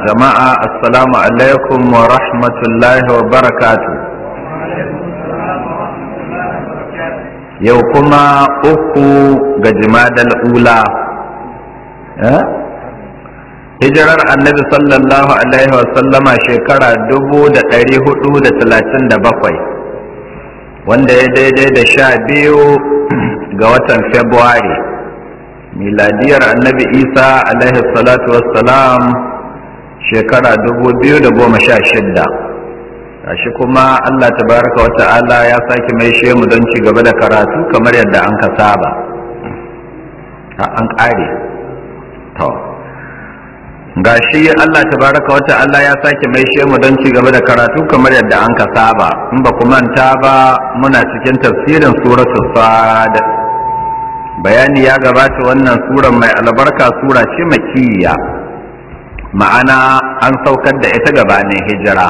jama'a assalamu alaikum wa rahmatullahi wa barakatu yau kuma uku ga jimadal ula hijirar annabi sallallahu alaihi wa sallama shekara dubu da ɗari hudu da talatin da bakwai wanda ya daidai da sha biyu ga watan februari miladiyar annabi isa alaihi salatu wassalam shekara dubu biyu da goma sha shidda gashi kuma allah tabaraka wa ta'ala ya sake mai mu don ci gaba da karatu kamar yadda an ka saba an ƙare to gashi allah tabaraka wa ta'ala ya sake mai mu don ci gaba da karatu kamar yadda an ka saba in ba ku manta ba muna cikin tafsirin suratul sad bayani ya gabata wannan sura mai albarka sura ce makiyya ma'ana an saukar da ita gabanin hijira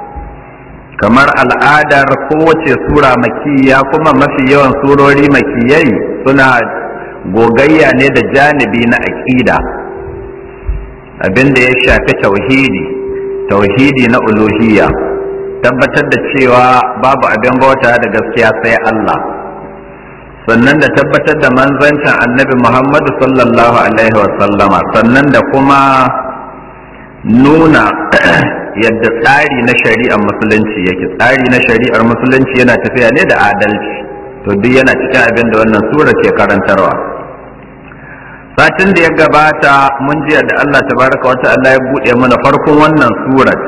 kamar al'adar kowace sura makiyya kuma mafi yawan surori makiyai suna gogayya ne da janibi na aƙida abinda ya shafi tauhidi tauhidi na uluhiyya tabbatar da cewa babu abin bauta da gaskiya sai Allah sannan da tabbatar da manzancin annabi Muhammadu sallallahu Alaihi wasallama sannan da kuma nuna yadda tsari na shari'ar musulunci yake tsari na shari'ar musulunci yana tafiya ne da adalci to duk yana cikin abin da wannan sura ke karantarwa satin da ya gabata mun ji da Allah tabaraka wa ta'ala ya buɗe mana farkon wannan surar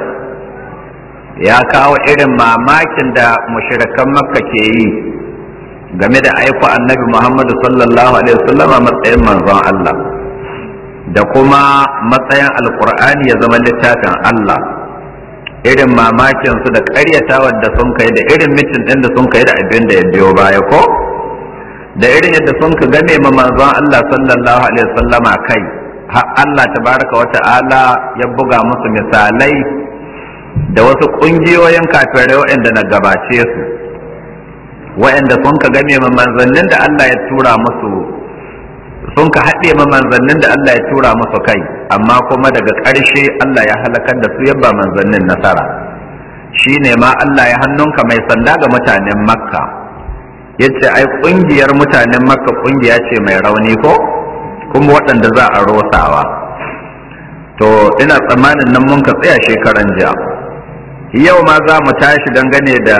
ya kawo irin mamakin da mushrikan makka ke yi game da aiko annabi Muhammadu sallallahu alaihi wasallama matsayin manzon Allah da kuma matsayin alkur'ani ya zama littafin Allah irin mamakin su da ƙaryatawar da sun kai da irin mitin ɗin da sun kai da abin da ya biyo baya ko da irin yadda sun ka game ma manzon Allah sallallahu alaihi wasallama kai har Allah tabaraka wa ta'ala ya buga musu misalai da wasu ƙungiyoyin kafirai waɗanda na gabace su wa'anda sun ka game ma manzannin da Allah ya tura musu sun ka haɗe ma manzannin da Allah ya tura musu kai amma kuma daga ƙarshe Allah ya halakar da su yabba manzannin nasara shi ne ma Allah ya hannunka mai sanda ga mutanen makka ya ce ai ƙungiyar mutanen makka ƙungiya ce mai rauni ko kuma waɗanda za a rosawa to ina tsammanin nan mun ka tsaya shekaran jiya yau ma za mu tashi dangane da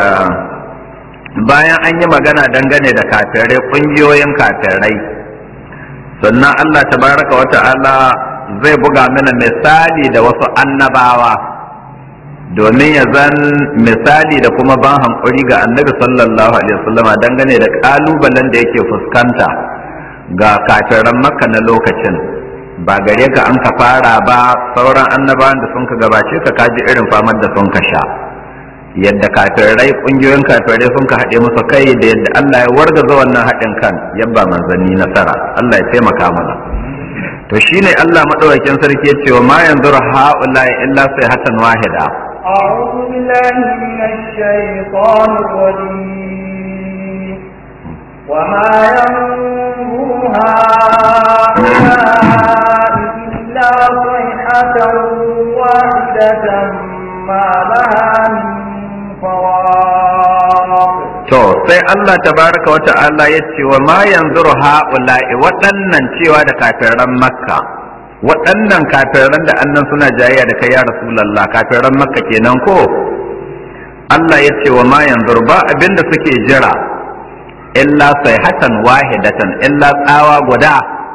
bayan an yi magana dangane da kafirai ƙungiyoyin kafirai sannan Allah tabaraka wa ta'ala zai buga mana misali da wasu annabawa domin ya zan misali da kuma ban hankuri ga annabi sallallahu alaihi wasallam dangane da ƙalubalen da yake fuskanta ga kafiran makka na lokacin ba gare ka an ka fara ba sauran annabawan da sun ka gabace ka kaji irin famar da sun ka sha yadda kafirai kungiyoyin kafirai sun ka haɗe musu kai da yadda Allah ya wargaza wannan haɗin kan yabba manzanni nasara Allah ya taimaka mana to shine Allah madaukakin sarki ya ce wa ma yanzuru haula illa sayhatan wahida أعوذ بالله من الشيطان الرجيم وما ينظر هؤلاء إلا صيحة واحدة ما لها من To sai Allah tabaraka wata Allah ya ce wa ma yanzu ha'ula'i waɗannan cewa da kafiran Makka waɗannan kafiran da annan suna jayayya da kai ya Rasulullah kafiran Makka kenan ko Allah ya ce wa ma yanzu ba abinda suke jira illa sayhatan wahidatan illa tsawa guda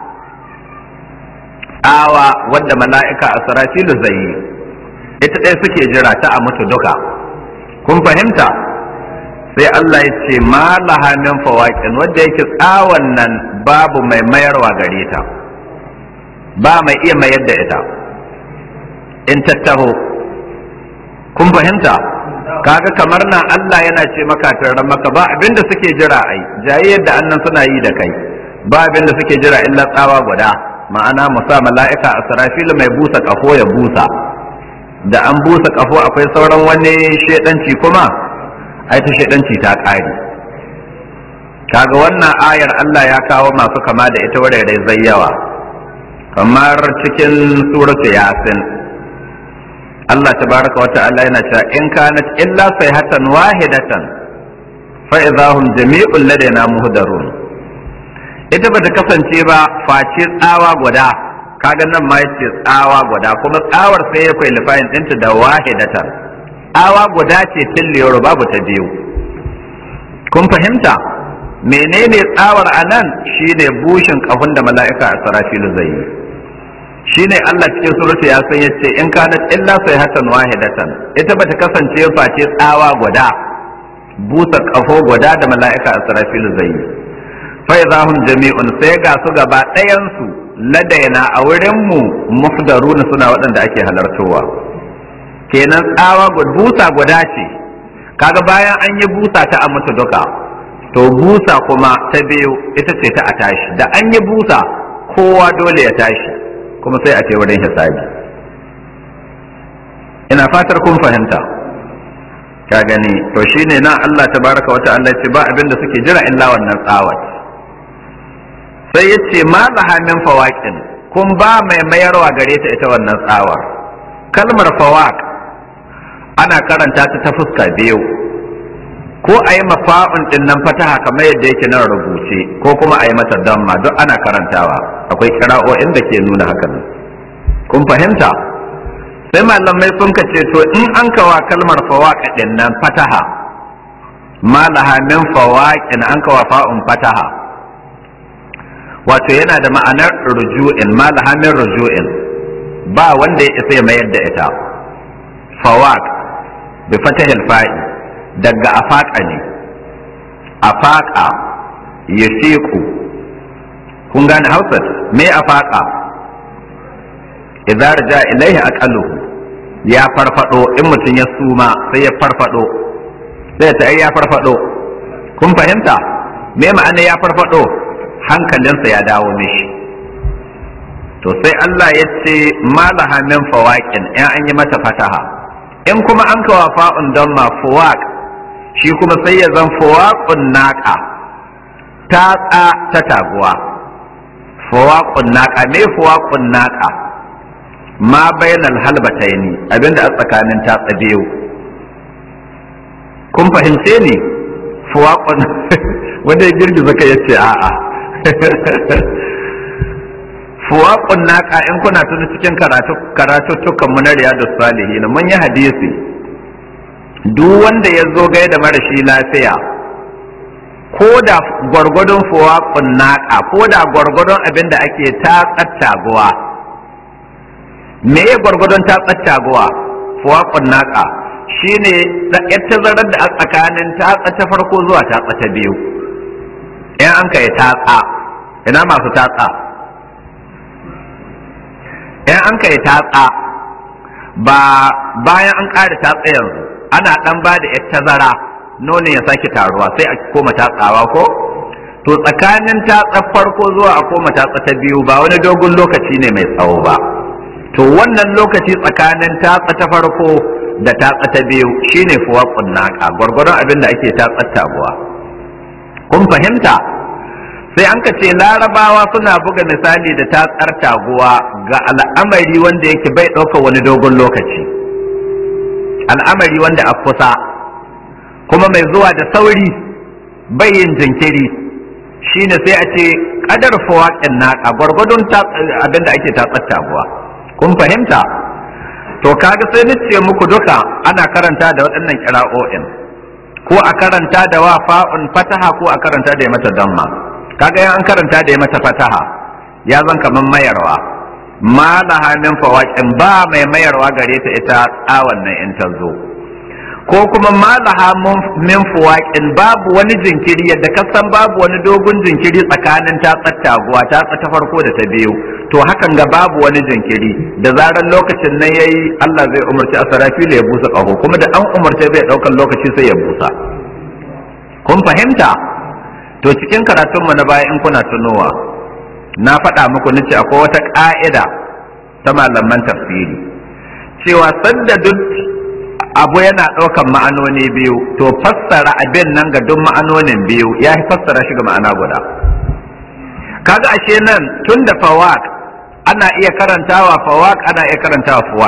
tsawa wadda mala'ika Asrafilu zai yi ita ɗaya suke jira ta a mutu duka kun fahimta sai Allah ya ce ma laha min fawaƙin wanda yake tsawon nan babu mai mayarwa gare ta ba mai iya mayar da ita in tattaho kun fahimta kaga kamar nan Allah yana ce maka tarran maka ba abinda suke jira ai jayayyar da annan suna yi da kai ba abinda suke jira illa tsawa guda ma'ana musa mala'ika asrafil mai busa kafo ya busa da an busa kafo akwai sauran wani shedanci kuma ai ta shedanci ta ƙare kaga wannan ayar Allah ya kawo masu kama da ita wurare zai yawa kamar cikin suratu yasin Allah tabaraka wa ta'ala yana cewa in kanat illa sayhatan wahidatan fa idahum jami'un ladaina muhdarun ita bata kasance ba face tsawa guda kaga nan ma yace tsawa guda kuma tsawar sai ya kai lifayin ɗinta da wahidatan tsawa guda ce tilliyar babu ta biyu kun fahimta menene tsawar anan shine bushin kafin da mala'ika a sarafilu zai yi shine Allah cikin surata ya san yace in kanat illa sayhatan wahidatan ita bata kasance face tsawa guda busa kafo guda da mala'ika a sarafilu zai yi fa idahum jami'un sai ga su gaba ɗayan su ladaina a wurin mu mufdaruna suna waɗanda ake halartowa kenan tsawa busa guda ce kaga bayan an yi busa ta a mutu duka to busa kuma ta biyu ita ce ta a tashi da an yi busa kowa dole ya tashi kuma sai a ce wurin hisabi ina fatar kun fahimta ka gani to shine nan Allah tabaraka wa ta'ala ce ba abin da suke jira illa wannan tsawat sai ya ce ma laha min fawaqin kun ba mai mayarwa gare ta ita wannan tsawar kalmar fawaq ana karanta ta ta fuska biyu ko a yi mafa'un din nan fataha kamar yadda yake nan rubuce ko kuma a yi mata damma duk ana karantawa akwai kira'o'in da ke nuna hakan kun fahimta sai malamai sun ka ce to in an kawa kalmar fawaqa din nan fataha malaha min fawaqin an kawa fa'un fataha wato yana da ma'anar ruju'in malaha min ruju'in ba wanda ya isa ya mayar da ita fawaq bi fatahil fa'i daga afaqa ne afaqa yasiku kun gane hausa me afaqa idza raja ilaihi aqaluhu ya farfado in mutum ya suma sai ya farfado sai ta ya farfado kun fahimta me ma'ana ya farfado hankalinsa ya dawo mishi to sai Allah ya ce malaha min fawaqin in an yi mata fataha in kuma an kawa fa'un don ma fawaq shi kuma sai ya zan fawaqun naqa ta ta ta taguwa fawaqun naqa me fawaqun naqa ma bainal halbataini abinda a tsakanin tatsa biyu kun fahimce ni fuwaƙon wanda ya girgiza ka yace a'a fuwaƙon naka in kuna tuni cikin karatuttukan mu na riyadu salihin mun yi hadisi duk wanda ya zo gai da marashi lafiya ko da gwargwadon fuwaƙon naka ko da gwargwadon abin da ake tatsar taguwa me ya gwargwadon tatsar taguwa fuwaƙon naka shine yar tazarar da a tsakanin tatsa ta farko zuwa tatsa ta biyu in an kai tatsa ina masu tatsa in an kai tatsa ba bayan an ƙara tatsa yanzu ana ɗan ba da yar tazara nonon ya sake taruwa sai a koma tatsawa ko to tsakanin tatsa farko zuwa a koma tatsa ta biyu ba wani dogon lokaci ne mai tsawo ba to wannan lokaci tsakanin tatsa ta farko da tatsa ta biyu shine fuwa kunnaka gwargwaron abin da ake tatsar taguwa kun fahimta sai an ka ce larabawa suna buga misali da tatsar taguwa ga al'amari wanda yake bai ɗaukar wani dogon lokaci al'amari wanda a kusa kuma mai zuwa da sauri bai yin jinkiri shine sai a ce kadar fuwa naka gwargwadon abin da ake tatsar taguwa kun fahimta to kaga sai nace muku duka ana karanta da waɗannan kira'o'in ko a karanta da wa fa'un fataha ko a karanta da mata damma kaga yan an karanta da mata fataha ya zan kaman mayarwa ma laha min fawaqin ba mai mayarwa gare ta ita tsawon nan in ta zo ko kuma ma laha min fawaqin babu wani jinkiri yadda ka san babu wani dogon jinkiri tsakanin ta tsattaguwa ta ta farko da ta biyu to hakan ga babu wani jinkiri da zarar lokacin nan yayi Allah zai umarci asarafilu ya busa ƙaho kuma da an umarce bai ɗaukan lokaci sai ya busa kun fahimta to cikin karatunmu na baya in kuna tunowa na faɗa muku nace akwai wata ƙa'ida ta malaman tafsiri cewa sanda duk abu yana ɗaukan ma'anoni biyu to fassara abin nan ga duk ma'anonin biyu ya fassara shi ga ma'ana guda kaga ashe nan tun da fawaq ana iya karantawa fawaq ana iya karantawa fuwaq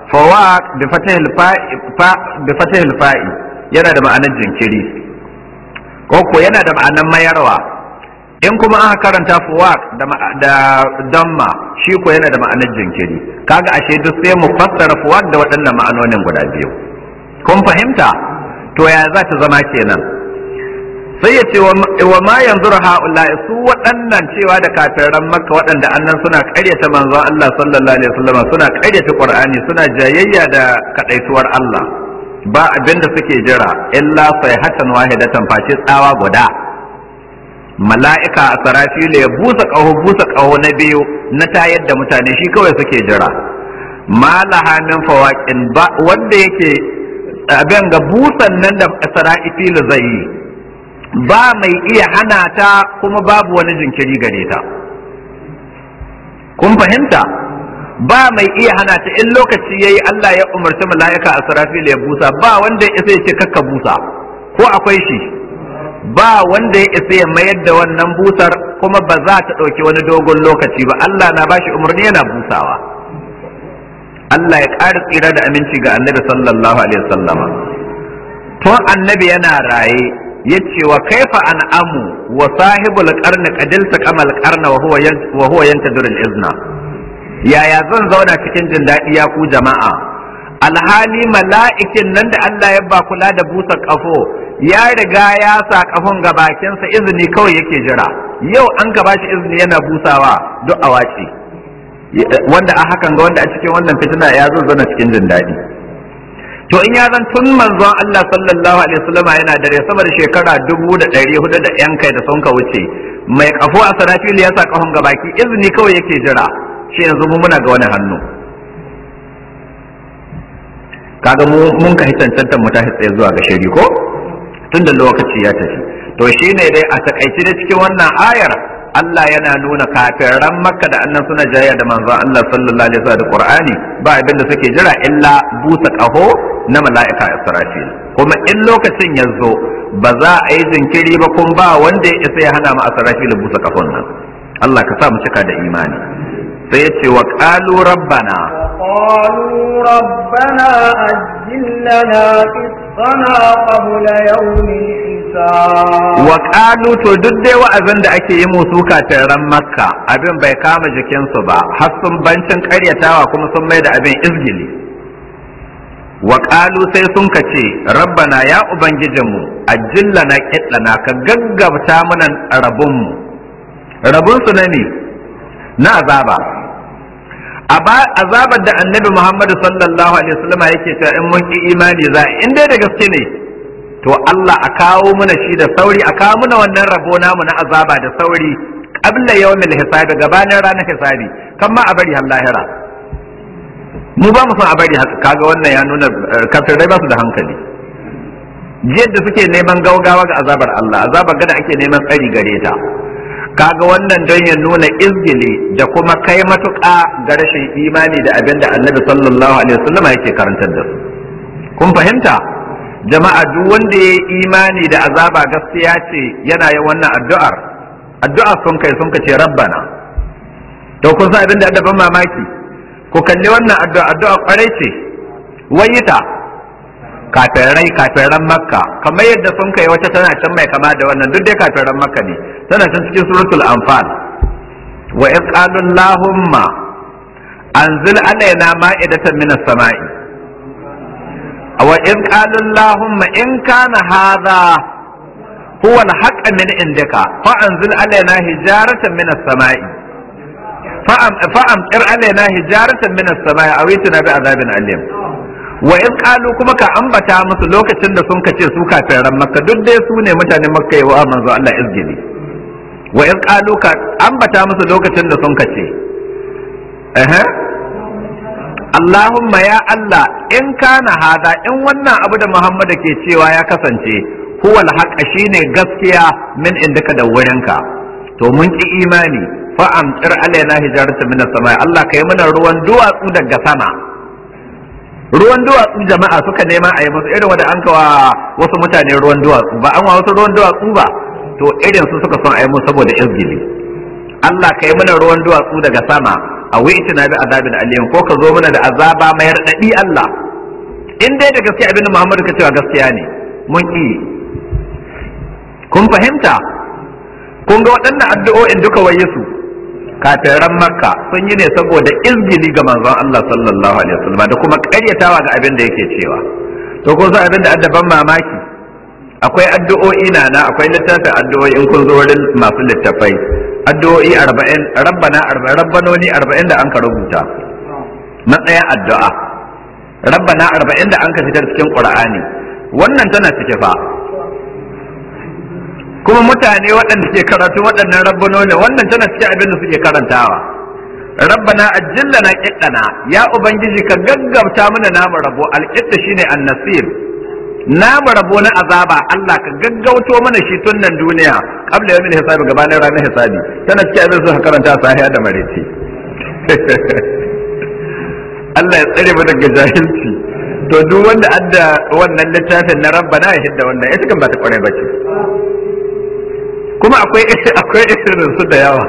fawaq bi fatihil fa'i bi fatihil fa'i yana da ma'anar jinkiri ko ko yana da ma'anar mayarwa in kuma aka karanta fuwaq da da damma shi ko yana da ma'anar jinkiri kaga ashe duk sai mu fassara fuwaq da waɗannan ma'anonin guda biyu kun fahimta to ya za ta zama kenan sai ya ce wa ma yanzu ha'ula su waɗannan cewa da kafiran makka waɗanda annan suna ƙaryata manzon Allah sallallahu alaihi wasallam suna ƙaryata qur'ani suna jayayya da kadaituwar Allah ba abin da suke jira illa sayhatan wahidatan face tsawa guda mala'ika a sarafilu ya busa ƙaho busa ƙaho na biyu na tayar da mutane shi kawai suke jira malaha min fawaƙin ba wanda yake abin ga busan nan da sarafilu zai yi ba mai iya hana ta kuma babu wani jinkiri gare ta kun fahimta ba mai iya hana ta in lokaci yayi Allah ya umarci mala'ika a sarafilu ya busa ba wanda ya ce kakka busa ko akwai shi ba wanda ya isa ya mayar da wannan busar kuma ba za ta ɗauki wani dogon lokaci ba Allah na bashi umarni yana busawa Allah ya ƙara tsira da aminci ga annabi sallallahu alaihi wasallama tun annabi yana raye ya ce wa kaifa an amu wa sahibul qarni qadilta kamal qarna wa huwa wa huwa yantadur izna yaya zan zauna cikin jin daɗi ya ku jama'a alhali mala'ikin nan da Allah ya ba kula da busa kafo ya riga ya sa kafon ga bakinsa izini kawai yake jira yau an gaba shi izini yana busawa duk a wace wanda a hakan ga wanda a cikin wannan fitina ya zo zana cikin jin daɗi to in ya zan tun manzon Allah sallallahu alaihi wasallama yana dare sama da shekara dubu da ɗari hudu da yan kai da sun ka wuce mai kafo a sarafili ya sa kafon ga baki izini kawai yake jira shi yanzu mu muna ga wani hannu kaga mu mun ka hitancantar mu ta tsaye zuwa ga shari ko tun da lokaci ya tafi to shine dai a takaice da cikin wannan ayar Allah yana nuna kafiran makka da annan suna jayya da manzon Allah sallallahu alaihi wasallam da Qur'ani ba abin da suke jira illa busa kaho na mala'ika Israfil kuma in lokacin ya zo ba za a yi jinkiri ba kun ba wanda ya isa ya hana mu Israfil busa kahon nan Allah ka sa mu cika da imani sai ya ce wa qalu rabbana قالوا ربنا أجل لنا قسطنا قبل يوم الحساب wa qalu to duk dai wa'azin da ake yi musu ran makka abin bai kama jikinsu ba har sun bancin karyatawa kuma sun mai da abin izgili wa qalu sai sun kace rabbana ya ubangijinmu ajillana kiddana ka gaggabta mana rabunmu rabun su na ne na azaba azabar da annabi muhammadu sallallahu alaihi wasallam yake cewa in mun ki imani za in dai da gaske ne to Allah a kawo mana shi da sauri a kawo mana wannan rabo namu na azaba da sauri qabla yawmil hisabi gabanin ranar hisabi kan ma a bari har lahira mu ba mu son a bari kaga wannan ya nuna kafirai ba su da hankali yadda suke neman gaugawa ga azabar Allah azabar gada ake neman tsari gare ta kaga wannan don ya nuna izgili da kuma kai matuƙa ga rashin imani da abin da annabi sallallahu alaihi wasallam yake karantar da su kun fahimta jama'a duk wanda ya yi imani da azaba gaskiya ce yana yin wannan addu'ar addu'a sun kai sun ce rabbana to kun san abin da ban mamaki ku kalli wannan addu'a addu'a kwarai ce wayita kafirai kafiran makka kamar yadda sun kai wata tana can mai kama da wannan duk dai kafiran makka ne tana can cikin suratul anfal wa in qalu allahumma anzil alaina ma'idatan minas sama'i wa in qalu allahumma in kana hadha huwa al-haqq min indika fa anzil alaina hijaratan minas sama'i fa'amtir alaina hijaratan minas sama'i aw itina bi azabin alim wa in qalu kuma ka ambata musu lokacin da sun kace su kafiran makka duk dai su ne mutanen makka yawa manzo Allah izgili wa in qalu ka ambata musu lokacin da sun kace eh Allahumma ya Allah in kana hada in wannan abu da Muhammad ke cewa ya kasance huwa al shine gaskiya min indaka da wurinka to mun ki imani fa amtir alaina hijaratan min as-sama Allah kai mana ruwan duwatsu daga sama ruwan duwatsu jama'a suka nema a yi musu irin wanda an kawa wasu mutane ruwan duwatsu ba an wa wasu ruwan duwatsu ba to irin su suka son a yi musu saboda izgili Allah ka yi mana ruwan duwatsu daga sama a wuce na bi azabin alim ko ka zo mana da azaba mai raɗaɗi Allah in dai da gaskiya abin da Muhammadu ka cewa gaskiya ne mun ki kun fahimta kun ga waɗannan addu'o'in duka waye su kafiran makka sun yi ne saboda izgili ga manzon Allah sallallahu alaihi wasallam da kuma ƙaryatawa ga abin da yake cewa to ko san abin da addaban mamaki akwai addu'o'i na na akwai littafin addu'o'i in kun zo wurin masu littafai addu'o'i 40 rabbana 40 rabbanoni 40 da an ka rubuta matsayin addu'a rabbana 40 da an ka fitar cikin qur'ani wannan tana cike fa kuma mutane waɗanda ke karatu waɗannan rabbanoni wannan tana cikin abin da suke karantawa rabbana ajillana qiddana ya ubangiji ka gaggauta mana namu rabo alqidda shine annasir namu rabo na azaba Allah ka gaggauto mana shi tun nan duniya qabla yawmil hisabi gabanin ranar hisabi tana cikin abin da suka karanta sahiya da mareci Allah ya tsare mu daga jahilci to duk wanda adda wannan littafin na rabbana ya hidda wannan ita kan ba ta kware bace kuma akwai akwai irin su da yawa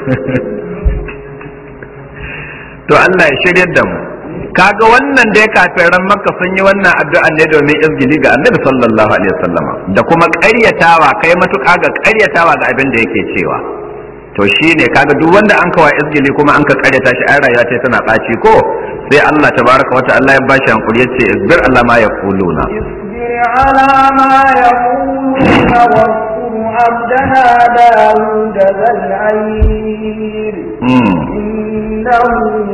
to Allah ya shiryar da mu kaga wannan da ya kafiran makka sun yi wannan addu'a ne domin izgili ga annabi sallallahu alaihi wasallama da kuma ƙaryatawa kai matuƙa ga ƙaryatawa ga abin da yake cewa to shine kaga duk wanda an kawa izgili kuma an ka ƙaryata shi ai rayuwa ce tana ɓaci ko sai Allah tabaraka wa ta'ala ya bashi hankuri yace isbir Allah ma yaquluna اصبر على ما يقولون واذكر عبدنا داود ذا العير mm. إنه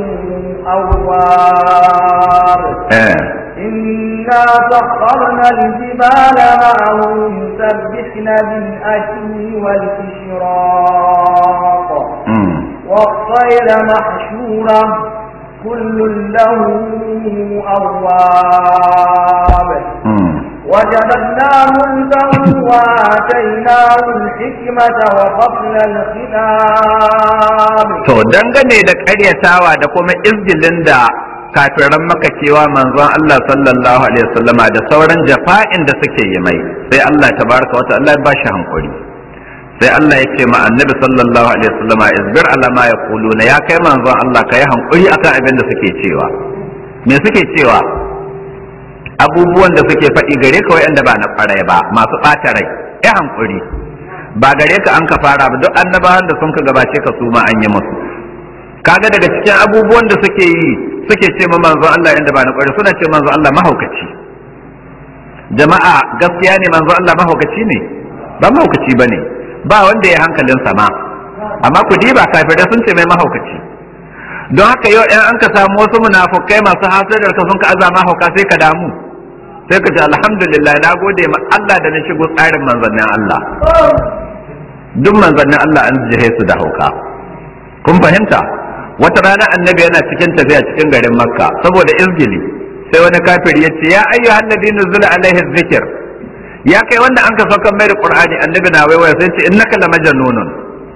أواب eh إنا سخرنا الجبال معه يسبحن بالأشي والإشراق mm. والطير محشورة كل له أواب mm. وجعلناه ملكا وآتيناه الحكمة وفصل الخطاب To dangane da ƙaryatawa da kuma izgilin da kafiran maka cewa manzon Allah sallallahu alaihi wasallama da sauran jafa'in da suke yi mai sai Allah tabaraka wa ta'ala ya ba shi hankuri sai Allah ya ce ma annabi sallallahu alaihi wasallama isbir ala ma yaquluna ya kai manzon Allah kai hankuri akan abin da suke cewa me suke cewa abubuwan da suke faɗi gare ka wayanda ba na ƙwarai ba masu ɓata rai ya hankuri ba gare ka an ka fara ba duk annabawan da sun ka gabace ka su ma an yi musu kaga daga cikin abubuwan da suke yi suke ce ma manzon Allah inda ba na ƙwarai suna ce manzon Allah mahaukaci jama'a gaskiya ne manzon Allah mahaukaci ne ba mahaukaci bane ba wanda ya hankalin sama amma ku diba kafirai sun ce mai mahaukaci don haka yau in an ka samu wasu munafukai masu hasadar ka sun ka azama hauka sai ka damu sai ka ce alhamdulillah na gode ma Allah da na shigo tsarin manzannin Allah duk manzannin Allah an jihe su da hauka kun fahimta wata rana annabi yana cikin tafiya cikin garin makka saboda izgili sai wani kafiri ya ce ya ayyuhan nabi nuzula alaihi zikir ya kai wanda an ka saukan mai da qur'ani annabi na waiwaya sai ce innaka lamajnunun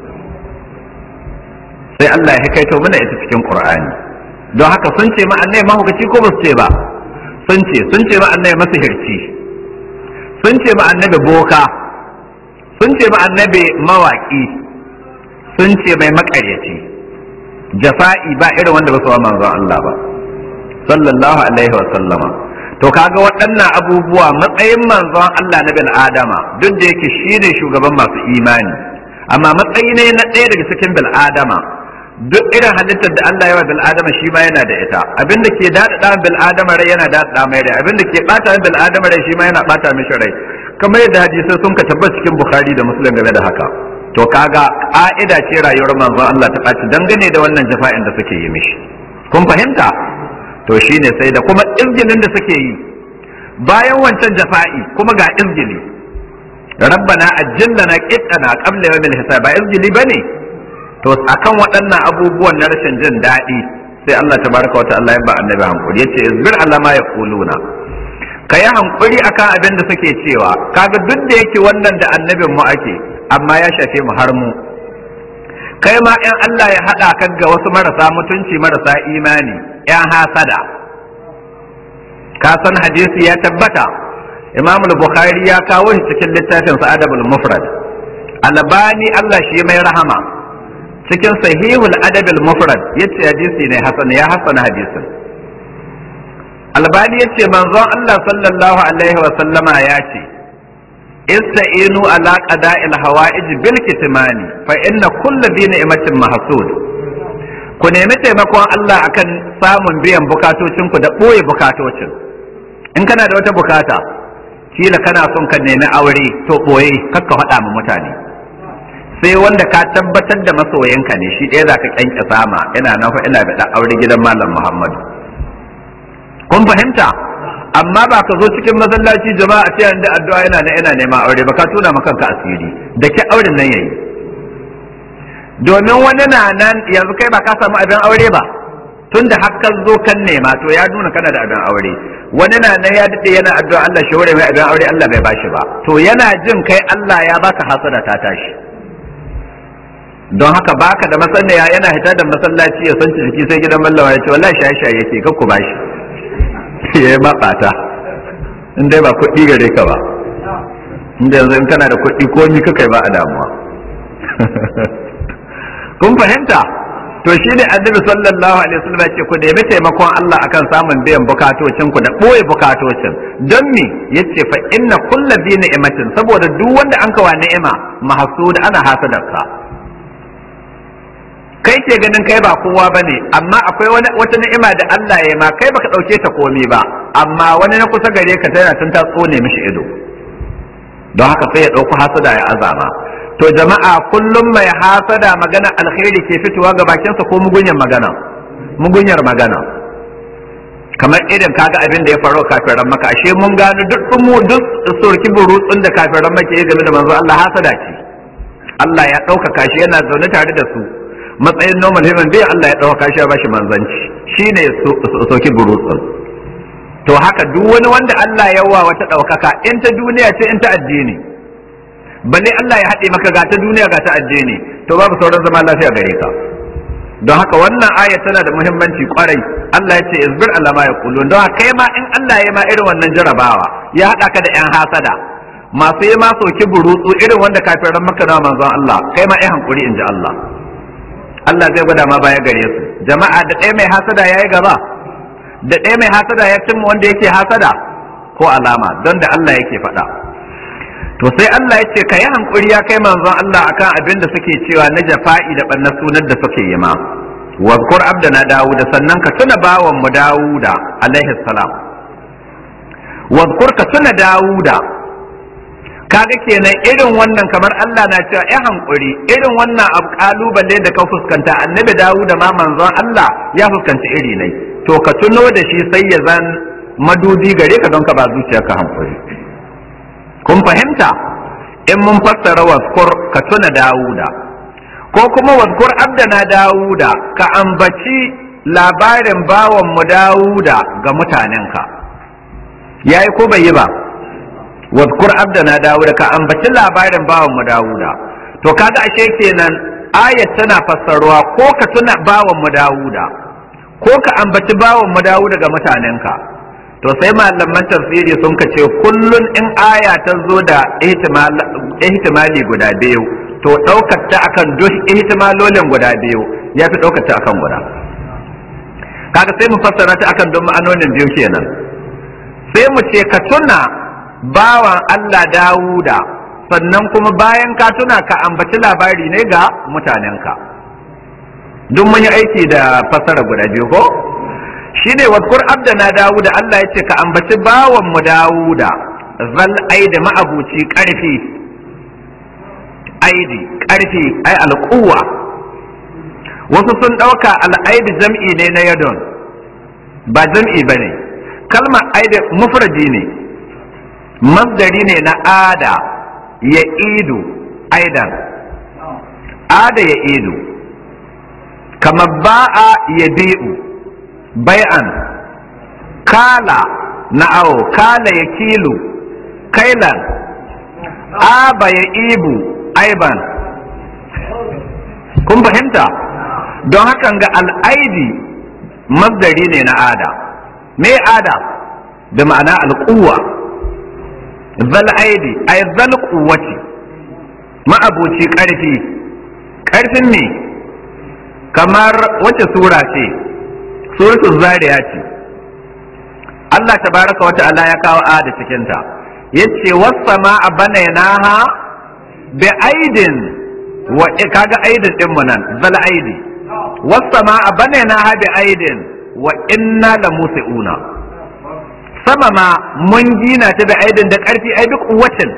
sai Allah ya kaito mana ita cikin qur'ani don haka sun ce ma annabi mahaukaci ko ba su ce ba sun ce sun ce ma annabi masihirci sun ce ma annabi boka sun ce ma annabi mawaki sun ce mai makaryaci jafa'i ba irin wanda ba su wa manzon Allah ba sallallahu alaihi wa sallama to kaga waɗannan abubuwa matsayin manzon Allah na bil adama duk da yake shine shugaban masu imani amma matsayi ne na ɗaya daga cikin bil adama duk irin halittar da Allah ya wa bil adama shi ma yana da ita abin da ke daɗaɗa bil adama rai yana daɗaɗa mai rai abin da ke ɓata bil adama rai shi ma yana ɓata mishi rai kamar yadda hadisai sun ka tabbata cikin bukhari da muslim game da haka to kaga ƙa'ida ce rayuwar manzon Allah ta ɓaci dangane da wannan jafa'in da suke yi mishi kun fahimta to shine sai da kuma izgilin da suke yi bayan wancan jafa'i kuma ga izgili rabbana ajjilna qittana qabla yawmil hisab ba izgili bane to akan waɗannan abubuwan na rashin jin daɗi sai Allah tabaraka wa ta'ala ya ba annabi hankuri yace izbir Allah ma yaquluna ka yi hankuri akan abin da suke cewa kaga duk da yake wannan da annabin mu ake amma ya shafe mu har mu kai ma in Allah ya haɗa ka ga wasu marasa mutunci marasa imani yan hasada ka san hadisi ya tabbata Imam Bukhari ya kawo shi cikin littafin sa Adabul Mufrad Albani Allah shi mai rahama cikin sahihul adabil mufrad yace hadisi ne hasan ya hasana hadisin albani yace manzon Allah sallallahu alaihi wa sallama ya ce ista'inu ala qada'il hawa'ij bil kitmani fa inna kullu bi ni'matin mahsud ku nemi taimakon Allah akan samun biyan bukatocin ku da boye bukatocin in kana da wata bukata kila kana son ka nemi aure to boye kakka faɗa ma mutane sai wanda ka tabbatar da masoyinka ne shi ɗaya za ka kyanke sama ina nan fa ina da aure gidan malam Muhammadu kun fahimta amma ba ka zo cikin masallaci jama'a ce da addu'a yana na ina neman aure ba ka tuna maka kanka asiri da ke auren nan yayi domin wani na nan yanzu kai ba ka samu abin aure ba tunda har ka zo kan nema to ya nuna kana da abin aure wani na nan ya dade yana addu'a Allah shi hore mai abin aure Allah bai bashi ba to yana jin kai Allah ya baka hasada ta tashi don haka baka da masaniya yana hita da masallaci ya san jiki sai gidan mallawa ya ce wallahi shaye shaye yake kakku bashi ya yi maɓata in dai ba kuɗi gare ka ba inda yanzu in kana da kuɗi ko ni ka kai ba a damuwa kun fahimta to shi ne annabi sallallahu alaihi wasallam ya ce ku nemi taimakon Allah akan samun biyan bukatocin ku da ɓoye bukatocin don me yace fa inna kulla bi ni'matin saboda duk wanda an kawa ni'ima mahsud ana hasadarka kai ke ganin kai ba kowa bane amma akwai wani wata ni'ima da Allah ya ma kai baka dauke ta komai ba amma wani na kusa gare ka tana tun ta tsone mishi ido don haka sai ya dauko hasada ya azama to jama'a kullum mai hasada magana alkhairi ke fitowa ga bakinsa ko mugunyar magana mugunyar magana kamar irin kaga abin da ya faru kafiran maka ashe mun gano duk mu duk surki burutsun da kafiran maka ya game da manzo Allah hasada ce Allah ya ɗaukaka shi yana zaune tare da su matsayin normal human being Allah ya ɗauka shi ya bashi manzanci shine soki burutsun to haka duk wani wanda Allah ya wa wata ɗaukaka in ta duniya ce in ta addini balle Allah ya haɗe maka ga ta duniya ga ta addini to babu sauran zama lafiya gare ka don haka wannan aya tana da muhimmanci kwarai Allah ya ce isbir Allah ma yaqulun don haka kai ma in Allah ya ma irin wannan jarabawa ya haɗa ka da yan hasada masu yi ma soki burutsu irin wanda kafiran maka na manzon Allah kai ma ai hankuri in ji Allah Allah zai gwada ma baya gare su jama'a da ɗaya mai hasada ya yi gaba da ɗaya mai hasada ya cimma wanda yake hasada ko alama don da Allah yake faɗa to sai Allah ya ce ka yi hankuri ya kai manzon Allah akan abin da suke cewa na jafa'i da ɓanna sunan da suke yi ma wazkur abdana dawuda sannan ka tuna bawan mu dawuda alaihi salam wazkur ka tuna dawuda kaga kenan irin wannan kamar Allah na cewa ya hankuri irin wannan abu kalubale da ka fuskanta annabi dawu da ma manzon Allah ya fuskanci iri ne to ka tuno da shi sai ya zan madudi gare ka don ka ba zuciyarka hankuri kun fahimta in mun fassara waskur ka tuna dawuda ko kuma waskur abdana dawuda ka ambaci labarin bawan mu dawuda ga mutanenka yayi ko bai yi ba wadkur abdana dawuda ka ambaci labarin bawan mu dawuda to kaga ashe kenan ayat tana fassarwa ko ka tuna bawan mu dawuda ko ka ambaci bawan mu dawuda ga mutanenka to sai malaman tafsiri sun ka ce kullun in aya ta zo da ihtimali guda biyu to ɗaukar ta akan duk ihtimalolin guda biyu ya fi ɗaukar ta akan guda kaga sai mu fassara ta akan don ma'anonin biyu kenan sai mu ce ka tuna bawan Allah Dawuda sannan kuma bayan ka tuna ka ambaci labari ne ga mutanenka duk mun yi aiki da fasara guda biyu ko shi ne wadkur abdana Dawuda Allah ya ce ka ambaci bawan mu Dawuda zal aidi ma'abuci karfi aidi karfi ai alquwa wasu sun ɗauka al'aidi jam'i ne na yadon ba jam'i ba ne kalmar aidi mufradi ne masdari ne na ada ya idu aidan ada ya idu kamar ba'a ya bi'u bai'an kala na awo kala ya kilu kailan aba ya ibu aiban kun fahimta don hakan ga al'aidi masdari ne na ada me ada da ma'ana al'uwa zal aidi ay zal quwwati ma'abuci karfi karfin ne kamar wace sura ce suratul zariya ce Allah tabaraka wa ta'ala ya kawo a da cikin ta yace was-samaa banaynaha bi aidin wa kaga aidin din mu nan zal aidi was-samaa banaynaha bi aidin wa inna la musiuna sama ma mun gina ta da aidin da karfi ai duk kuwatin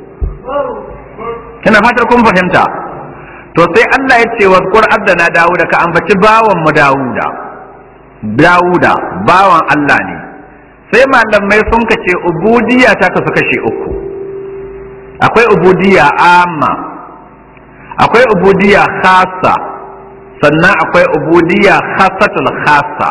ina fatar kun fahimta to sai Allah ya ce wa Qur'an da na Dawuda ka ambaci bawan mu Dawuda Dawuda bawan Allah ne sai malamai sun kace ubudiyya ta kasu kashe uku akwai ubudiyya amma akwai ubudiyya khassa sannan akwai ubudiyya khassatul khassa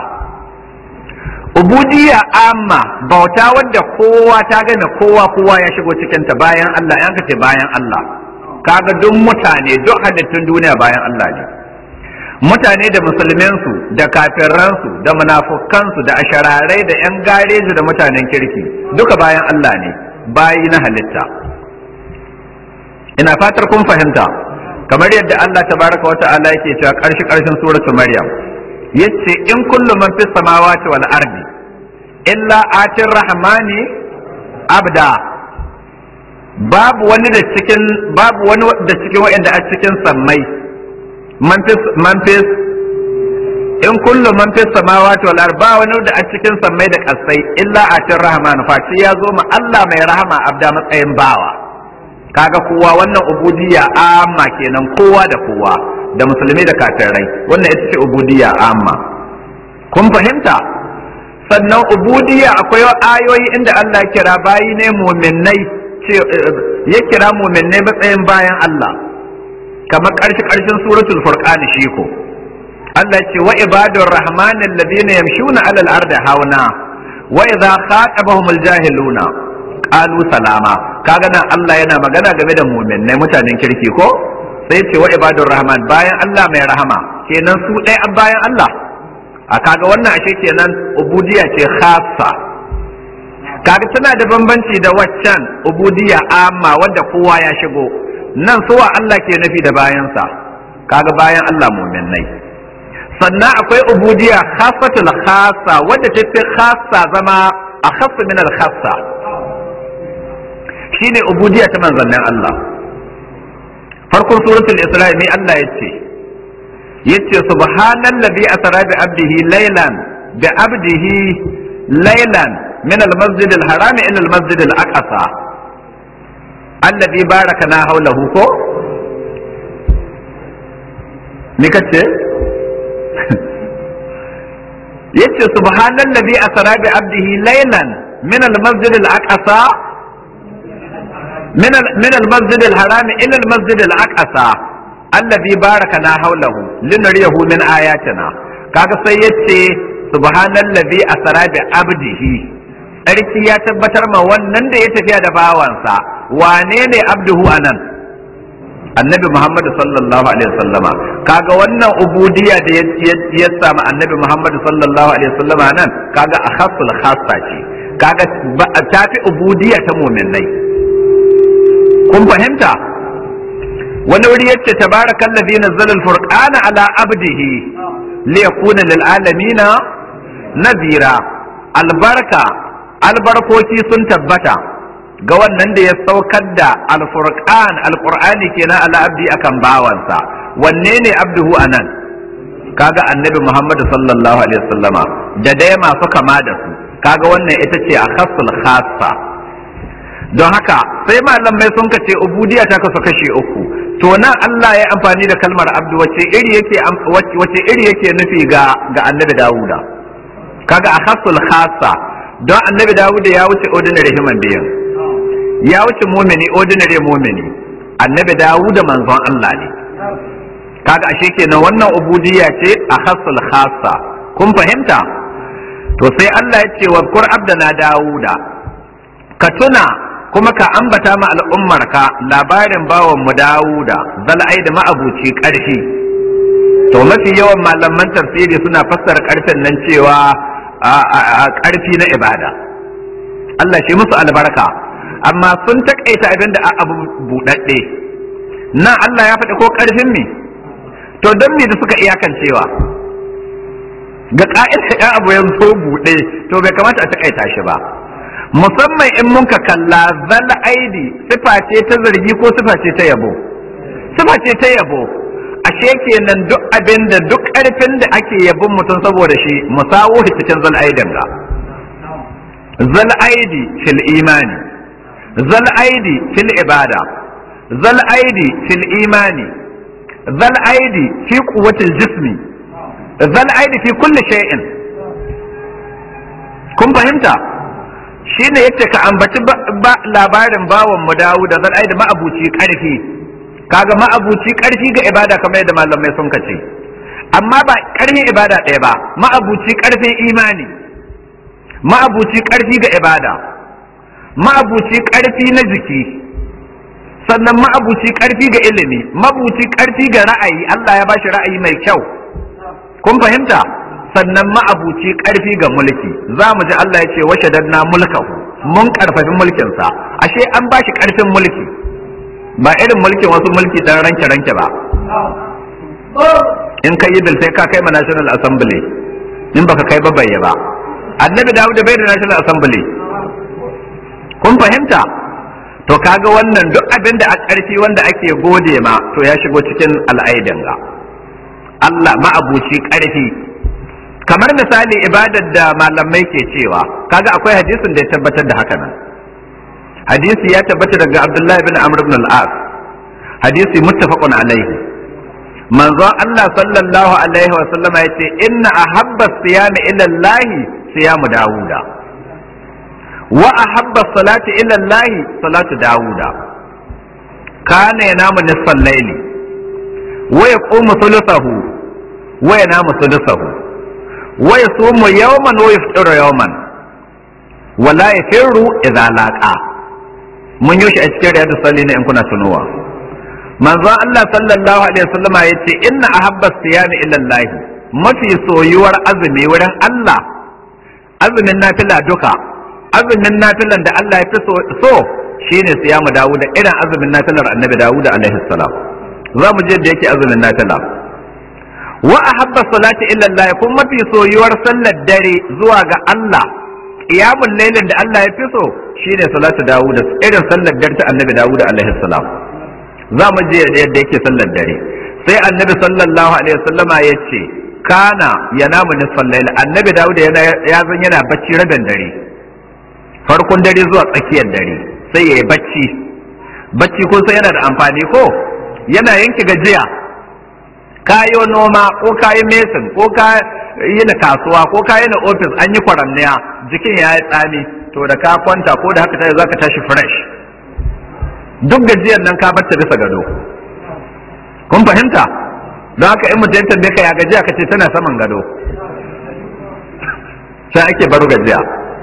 ubudiyya amma bauta wadda kowa ta gane kowa kowa ya shigo cikinta bayan Allah yan kace bayan Allah kaga duk mutane duk halittun duniya bayan Allah ne mutane da musulminsu da kafirransu da munafukansu da ashararai da yan gareji da mutanen kirki duka bayan Allah ne bayi na halitta ina fatar kun fahimta kamar yadda Allah tabaraka wa ta'ala yake cewa karshe karshen suratu maryam yace in kullu man fis samawati wal ardi illa atir rahmani abda babu wani da cikin babu wani da cikin wa'anda a cikin sammai man fis man fis in kullu man fis samawati wal ardi ba wani da a cikin sammai da kasai illa atir rahman face ya zo ma Allah mai rahama abda matsayin bawa kaga kowa wannan ubudiyya amma kenan kowa da kowa da musulmi da kafirai wannan ita ce ubudiyya amma kun fahimta sannan ubudiyya akwai ayoyi inda Allah ya kira bayi ne mu'minnai ya kira mu'minnai matsayin bayan Allah kamar ƙarshe ƙarshen suratul furqan shi ko Allah ya ce wa ibadur rahman alladhina yamshuna 'alal ardi hauna wa idha khatabahumul jahiluna qalu salama kaga nan Allah yana magana game da mu'minnai mutanen kirki ko sai ce wa ibadur rahman bayan Allah mai rahama kenan su ɗaya an bayan Allah a kaga wannan ashe kenan ubudiyya ce khassa kaga tana da bambanci da waccan ubudiyya amma wadda kowa ya shigo nan suwa Allah ke nufi da bayansa kaga bayan Allah mu'minnai sannan akwai ubudiyya khassatul khassa wadda ta fi khassa zama a khassa min al khassa shine ubudiyya ta manzannin Allah farkon suratul isra'i ne Allah ya ce yace subhanallazi asra bi abdihi laylan bi abdihi laylan min almasjid alharam ila almasjid alaqsa alladhi barakana hawlahu ko ni kace yace subhanallazi asra bi abdihi laylan min almasjid alaqsa من من المسجد الحرام الى المسجد الاقصى الذي باركنا حوله لنريه من اياتنا kaga sai yace subhanallazi asra bi abdihi sarki ya tabbatar ma wannan da ya tafiya da bawansa wane ne abduhu anan annabi muhammad sallallahu alaihi wasallama kaga wannan ubudiyya da ya samu annabi muhammad sallallahu alaihi wasallama nan kaga akhassul khassa ce kaga ta fi ubudiyya ta mu'minai kun fahimta wani wuri yace tabarakal ladhi nazzala al-furqana ala abdihi li yakuna lil alamin nadira albarka albarkoci sun tabbata ga wannan da ya saukar da al-furqan al-qur'ani kenan ala abdi akan bawansa wanne ne abduhu anan kaga annabi muhammad sallallahu alaihi wasallama da dai masu kama da su kaga wannan ita ce a khassul khassa don haka sai malamai sun kace ubudiyya ta kasu kashe uku to nan Allah ya amfani da kalmar abdu wace iri yake wace iri yake nufi ga ga annabi Dawuda kaga a khasul khassa don annabi Dawuda ya wuce ordinary human being ya wuce mumini ordinary mumini annabi Dawuda manzon Allah ne kaga ashe kenan wannan ubudiyya ce a khasul khassa kun fahimta to sai Allah ya ce wa qur abdana Dawuda ka tuna kuma ka ambata ma al'ummarka labarin bawan mu Dawuda zal'ai da ma'abuci ƙarfi to mafi yawan malaman tafsiri suna fassara ƙarfin nan cewa a ƙarfi na ibada Allah shi musu albarka amma sun taƙaita abin da abu buɗaɗɗe nan Allah ya faɗi ko ƙarfin me to don me da suka iyakancewa ga ka'ida ya abu ya so buɗe to bai kamata a takaita shi ba musamman in mun ka kalla zal aidi sifa ce ta zargi ko sifa ce ta yabo sifa ce ta yabo ashe kenan duk abin da duk ƙarfin da ake yabon mutum saboda shi musawo cikin zal aidin ga zal aidi fil imani zal aidi fil ibada zal aidi fil imani zal aidi fi quwwatil jismi zal aidi fi kulli shay'in kun fahimta shine yace ka ambaci labarin bawan mu Dawud da zal aidi ma'abuci karfi kaga ma'abuci karfi ga ibada kamar yadda malamai sun kace amma ba karfin ibada ɗaya ba ma'abuci karfin imani ma'abuci karfi ga ibada ma'abuci karfi na jiki sannan ma'abuci karfi ga ilimi ma'abuci karfi ga ra'ayi Allah ya bashi ra'ayi mai kyau kun fahimta sannan ma'abuci karfi ga mulki za mu ji Allah ya ce washe danna mulkahu mun karfafi mulkinsa ashe an bashi karfin mulki ba irin mulkin wasu mulki dan ranke ranke ba in kai bil sai ka kai ma national assembly in baka kai ba bayya ba annabi dawud bai da national assembly kun fahimta to kaga wannan duk abin da a ƙarfi wanda ake gode ma to ya shigo cikin al'aidin ga Allah ma'abuci ƙarfi kamar misali ibadar da malamai ke cewa kaga akwai hadisin da ya tabbatar da haka nan hadisi ya tabbata daga Abdullahi bin Amr ibn al-As hadisi muttafaqun alaihi manzo Allah sallallahu alaihi wa sallama yace inna ahabba siyami ila Allah siyamu Dawuda wa ahabba salati ila Allah salatu Dawuda kana yanamu nisfal layli wa yaqumu thuluthahu wa yanamu thuluthahu wa yasumu yawman wa yafṭiru yawman wa la yafirru idza laqa mun yi shi a cikin riyadu salli ne in kuna tunowa manzon Allah sallallahu alaihi wasallama yace inna ahabba siyami ila Allah mafi soyuwar azumi wurin Allah azumin nafila duka azumin nafilan da Allah ya fi so shine siyamu Dawud irin azumin nafilar Annabi Dawud alaihi salam za mu je da yake azumin nafila wa ahabba salati illa Allah kuma mafi soyuwar sallar dare zuwa ga Allah qiyamul lailin da Allah ya fi so shine salatu Dawud irin sallar dare ta Annabi Dawud alaihi salam za mu je yadda yake sallar dare sai Annabi sallallahu alaihi wasallama ya ce kana yanamu nisfal layl Annabi Dawud yana ya zan yana bacci rabin dare farkon dare zuwa tsakiyar dare sai yayi bacci bacci ko sai yana da amfani ko yana yanke gajiya kayo noma ko kayi mesin ko ka yi na kasuwa ko ka yi na ofis an yi kwaramniya jikin ya yi tsami to da ka kwanta ko da haka tashi za ka tashi fresh duk gajiyar nan ka bar ta bisa gado kun fahimta don haka in mutum tambaye ka ya gajiya ka ce tana saman gado sai ake baro gajiya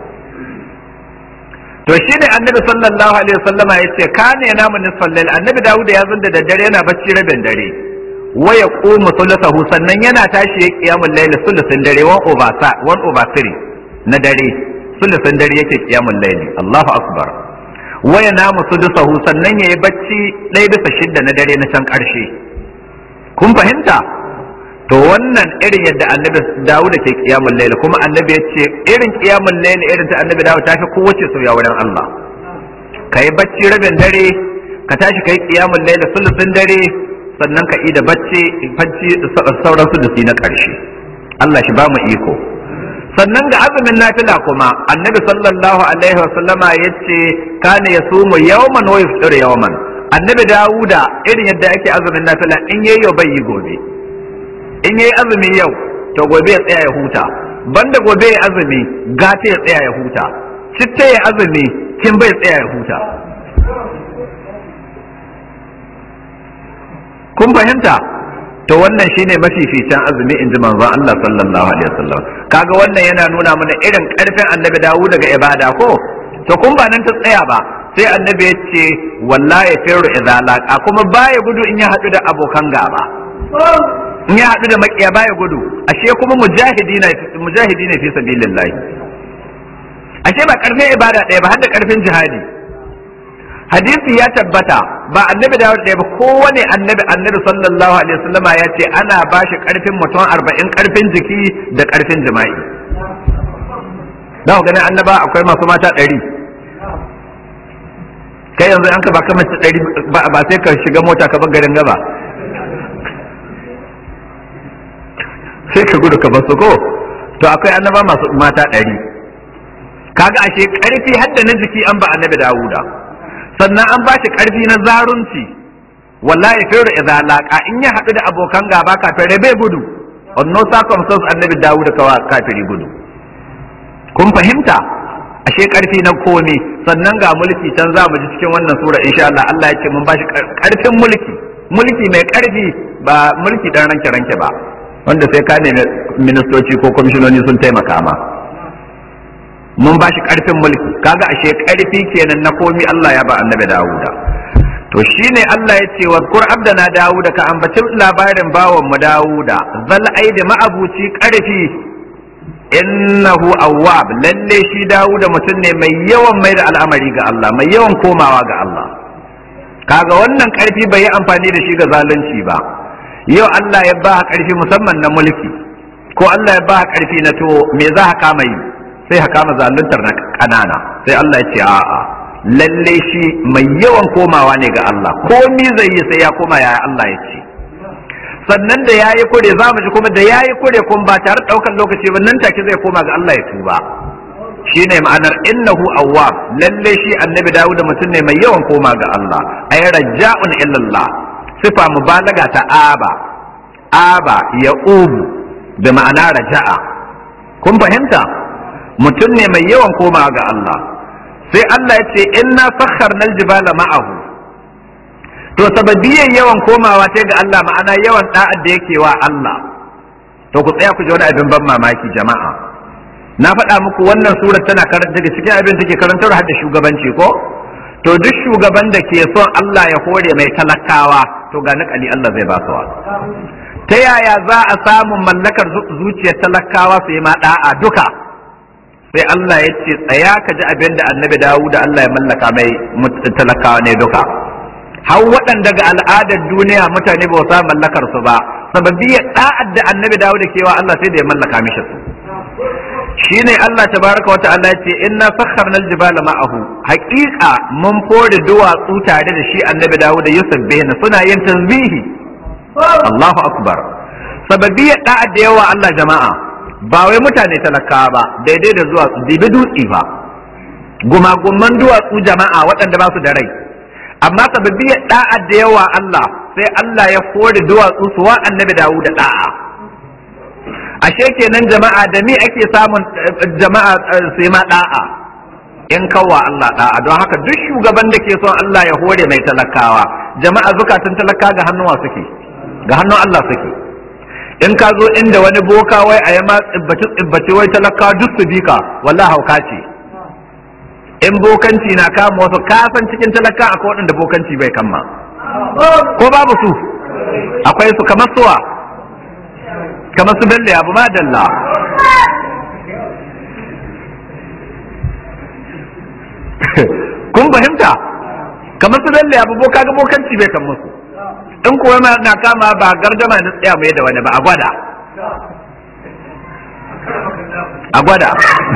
to shi ne annabi sallallahu alaihi wasallama ya ce ka ne namu nisfal lail annabi dawud ya zunda da dare yana bacci rabin dare wa ya qumu thuluthahu sannan yana tashi ya qiyamul layl sulusin dare one over one over three na dare sulusin dare yake qiyamul layl Allahu akbar wa ya namu sudusahu sannan yayi bacci ɗaya bisa shidda na dare na can ƙarshe kun fahimta to wannan irin yadda annabi Dawud ke qiyamul layl kuma annabi ya ce irin qiyamul layl irin ta annabi Dawud ta fi kowace soyayya wurin Allah kai bacci rabin dare ka tashi kai qiyamul layl sulusin dare sannan ka ida bacci bacci sauran sulusi na ƙarshe Allah shi ba mu iko sannan ga azumin nafila kuma annabi sallallahu alaihi wasallama yace kana yasumu yawman wa yafṭiru yawman annabi Dawuda irin yadda ake azumin nafila in yayi yau bai yi gobe in yayi azumi yau to gobe ya tsaya ya huta banda gobe ya azumi gata ya tsaya ya huta citta ya azumi kin bai tsaya ya huta kun fahimta to wannan shine mafificin azumi in ji manzon Allah sallallahu alaihi wasallam kaga wannan yana nuna mana irin karfin annabi Dawud daga ibada ko to kun ba nan ta tsaya ba sai annabi ya ce wallahi firu idza laqa kuma baya gudu in ya hadu da abokan gaba in ya hadu da makiya baya gudu ashe kuma mujahidi na mujahidi ne fi sabilillah ashe ba karfin ibada ɗaya ba har da karfin jihadi hadisi ya tabbata ba annabi Dawud ɗaya ba kowane annabi annabi sallallahu alaihi wasallam ya ce ana ba shi karfin mutum arba'in karfin jiki da karfin jima'i da ganin annaba akwai masu mata ɗari kai yanzu an ka baka mace ɗari ba sai ka shiga mota ka bar garin gaba sai ka gudu ka bar su ko to akwai annaba masu mata ɗari kaga ashe ƙarfi hadda na jiki an ba annabi dawuda sannan an ba shi ƙarfi na zarunci wallahi firu idza laqa in ya haɗu da abokan gaba kafin bai gudu on no circumstance annabi dawuda kawa kafiri gudu kun fahimta ashe karfi na komi sannan ga mulki can za mu ji cikin wannan sura insha Allah Allah ya ce mun bashi karfin mulki mulki mai karfi ba mulki dan ranke ranke ba wanda sai ka nemi ministoci ko kwamishinoni sun taimaka ma mun bashi karfin mulki kaga ashe karfi kenan na komi Allah ya ba annabi Dawuda to shine Allah ya ce wazkur abdana Dawuda ka ambaci labarin bawan mu Dawuda zal aidi ma'abuci karfi innahu awwab lalle shi Dawuda mutum ne mai yawan mai da al'amari ga Allah mai yawan komawa ga Allah kaga wannan karfi bai yi amfani da shi ga zalunci ba yau Allah ya ba karfi musamman na mulki ko Allah ya ba karfi na to me za ka kama yi sai ka kama zaluntar na kanana sai Allah ya ce a'a lalle shi mai yawan komawa ne ga Allah ko ni zai yi sai ya koma ya Allah ya ce sannan da yayi kure za mu ji kuma da yayi kure kuma ba tare daukan lokaci ba nan take zai koma ga Allah ya tuba shine ma'anar innahu awwab lalle shi annabi Dawud mutum ne mai yawan koma ga Allah ay raja'un illallah sifa mubalaga ta aba aba ya ubu da ma'ana raja'a kun fahimta mutum ne mai yawan koma ga Allah sai Allah ya ce inna sakharna aljibala ma'ahu to sababiyan yawan komawa ta ga Allah ma'ana yawan da'ad da yake wa Allah to ku tsaya ku ji wani abin ban mamaki jama'a na faɗa muku wannan surar tana karanta daga cikin abin take karantar har da shugabanci ko to duk shugaban da ke son Allah ya hore mai talakawa to ga nakali Allah zai ba su ta yaya za a samu mallakar zuciyar talakawa su yi ma da'a duka sai Allah ya ce tsaya ka ji abin da annabi Dawud Allah ya mallaka mai talakawa ne duka har waɗanda ga al'adar duniya mutane ba sa mallakar su ba sababiyar da'ad da annabi Dawud kewa Allah sai da ya mallaka mishi su shine Allah tabaraka wata Allah ce inna sakharna aljibala ma'ahu haqiqa mun fore duwatsu tare da shi annabi Dawud da Yusuf bihna suna yin tasbihi Allahu akbar sababiyar da'ad da yawa Allah jama'a ba wai mutane talakawa ba daidai da zuwa dibi dutse ba gumagumman duwatsu jama'a waɗanda ba su da rai amma sababiyar da'ad da yawa Allah sai Allah ya fore duwatsu su wa annabi Dawud da da'a ashe kenan jama'a da ni ake samun jama'a sai ma da'a in kawwa Allah da'a don haka duk shugaban da ke son Allah ya hore mai talakawa jama'a zukatan talaka ga hannuwa suke ga hannun Allah suke in ka zo inda wani boka wai a yama tsibbaci tsibbaci wai talakawa duk su bika wallahi hauka ce in bokanci na kama wasu kasan cikin talaka akwai waɗanda bokanci bai kama ko babu su akwai su kamar suwa kamar su bello abu ma dalla kun fahimta kamar su bello abu boka ga bokanci bai kan musu in kuwa na kama ba gardama na tsaya mai da wani ba a gwada a gwada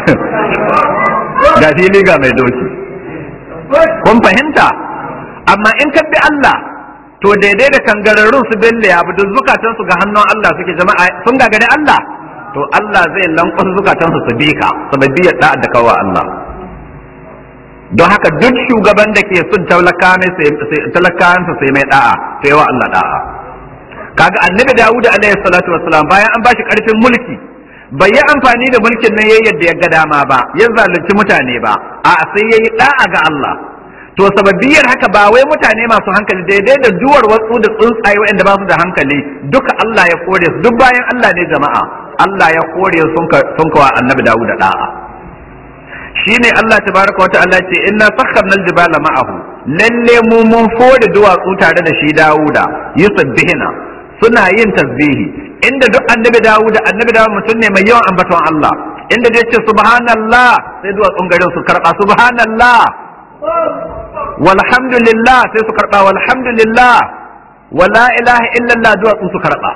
ga fili ga mai doki kun fahimta amma in ka bi Allah to daidai da kangararrun su belle ya duk zukatan su ga hannun Allah suke jama'a sun gagare Allah to Allah zai lankwasa zukatan su su bi ka sababbi ya da da kawa Allah don haka duk shugaban da ke son talakawan sa sai mai da'a to yawa Allah da'a kaga annabi Dawud alaihi salatu wassalam bayan an bashi karfin mulki bai yi amfani da mulkin nan yayin yadda ya ga dama ba ya zalunci mutane ba a sai yayi da'a ga Allah to sababiyar haka ba wai mutane masu hankali daidai da duwar wasu da tsuntsaye waɗanda ba su da hankali duka Allah ya kore su duk bayan Allah ne jama'a Allah ya kore sun sun kawa annabi Dawud da da'a shine Allah tabaraka wa ta'ala ce inna sakharna aljibala ma'ahu lalle mu mun fore duwatsu tare da shi Dawuda yusabbihina suna yin tasbihi inda duk annabi Dawuda annabi Dawud mutum ne mai yawan ambaton Allah inda da yace subhanallah sai duwatsun garin su karba subhanallah walhamdulillah sai su karba walhamdulillah wala ilaha illallah duwatsu su karba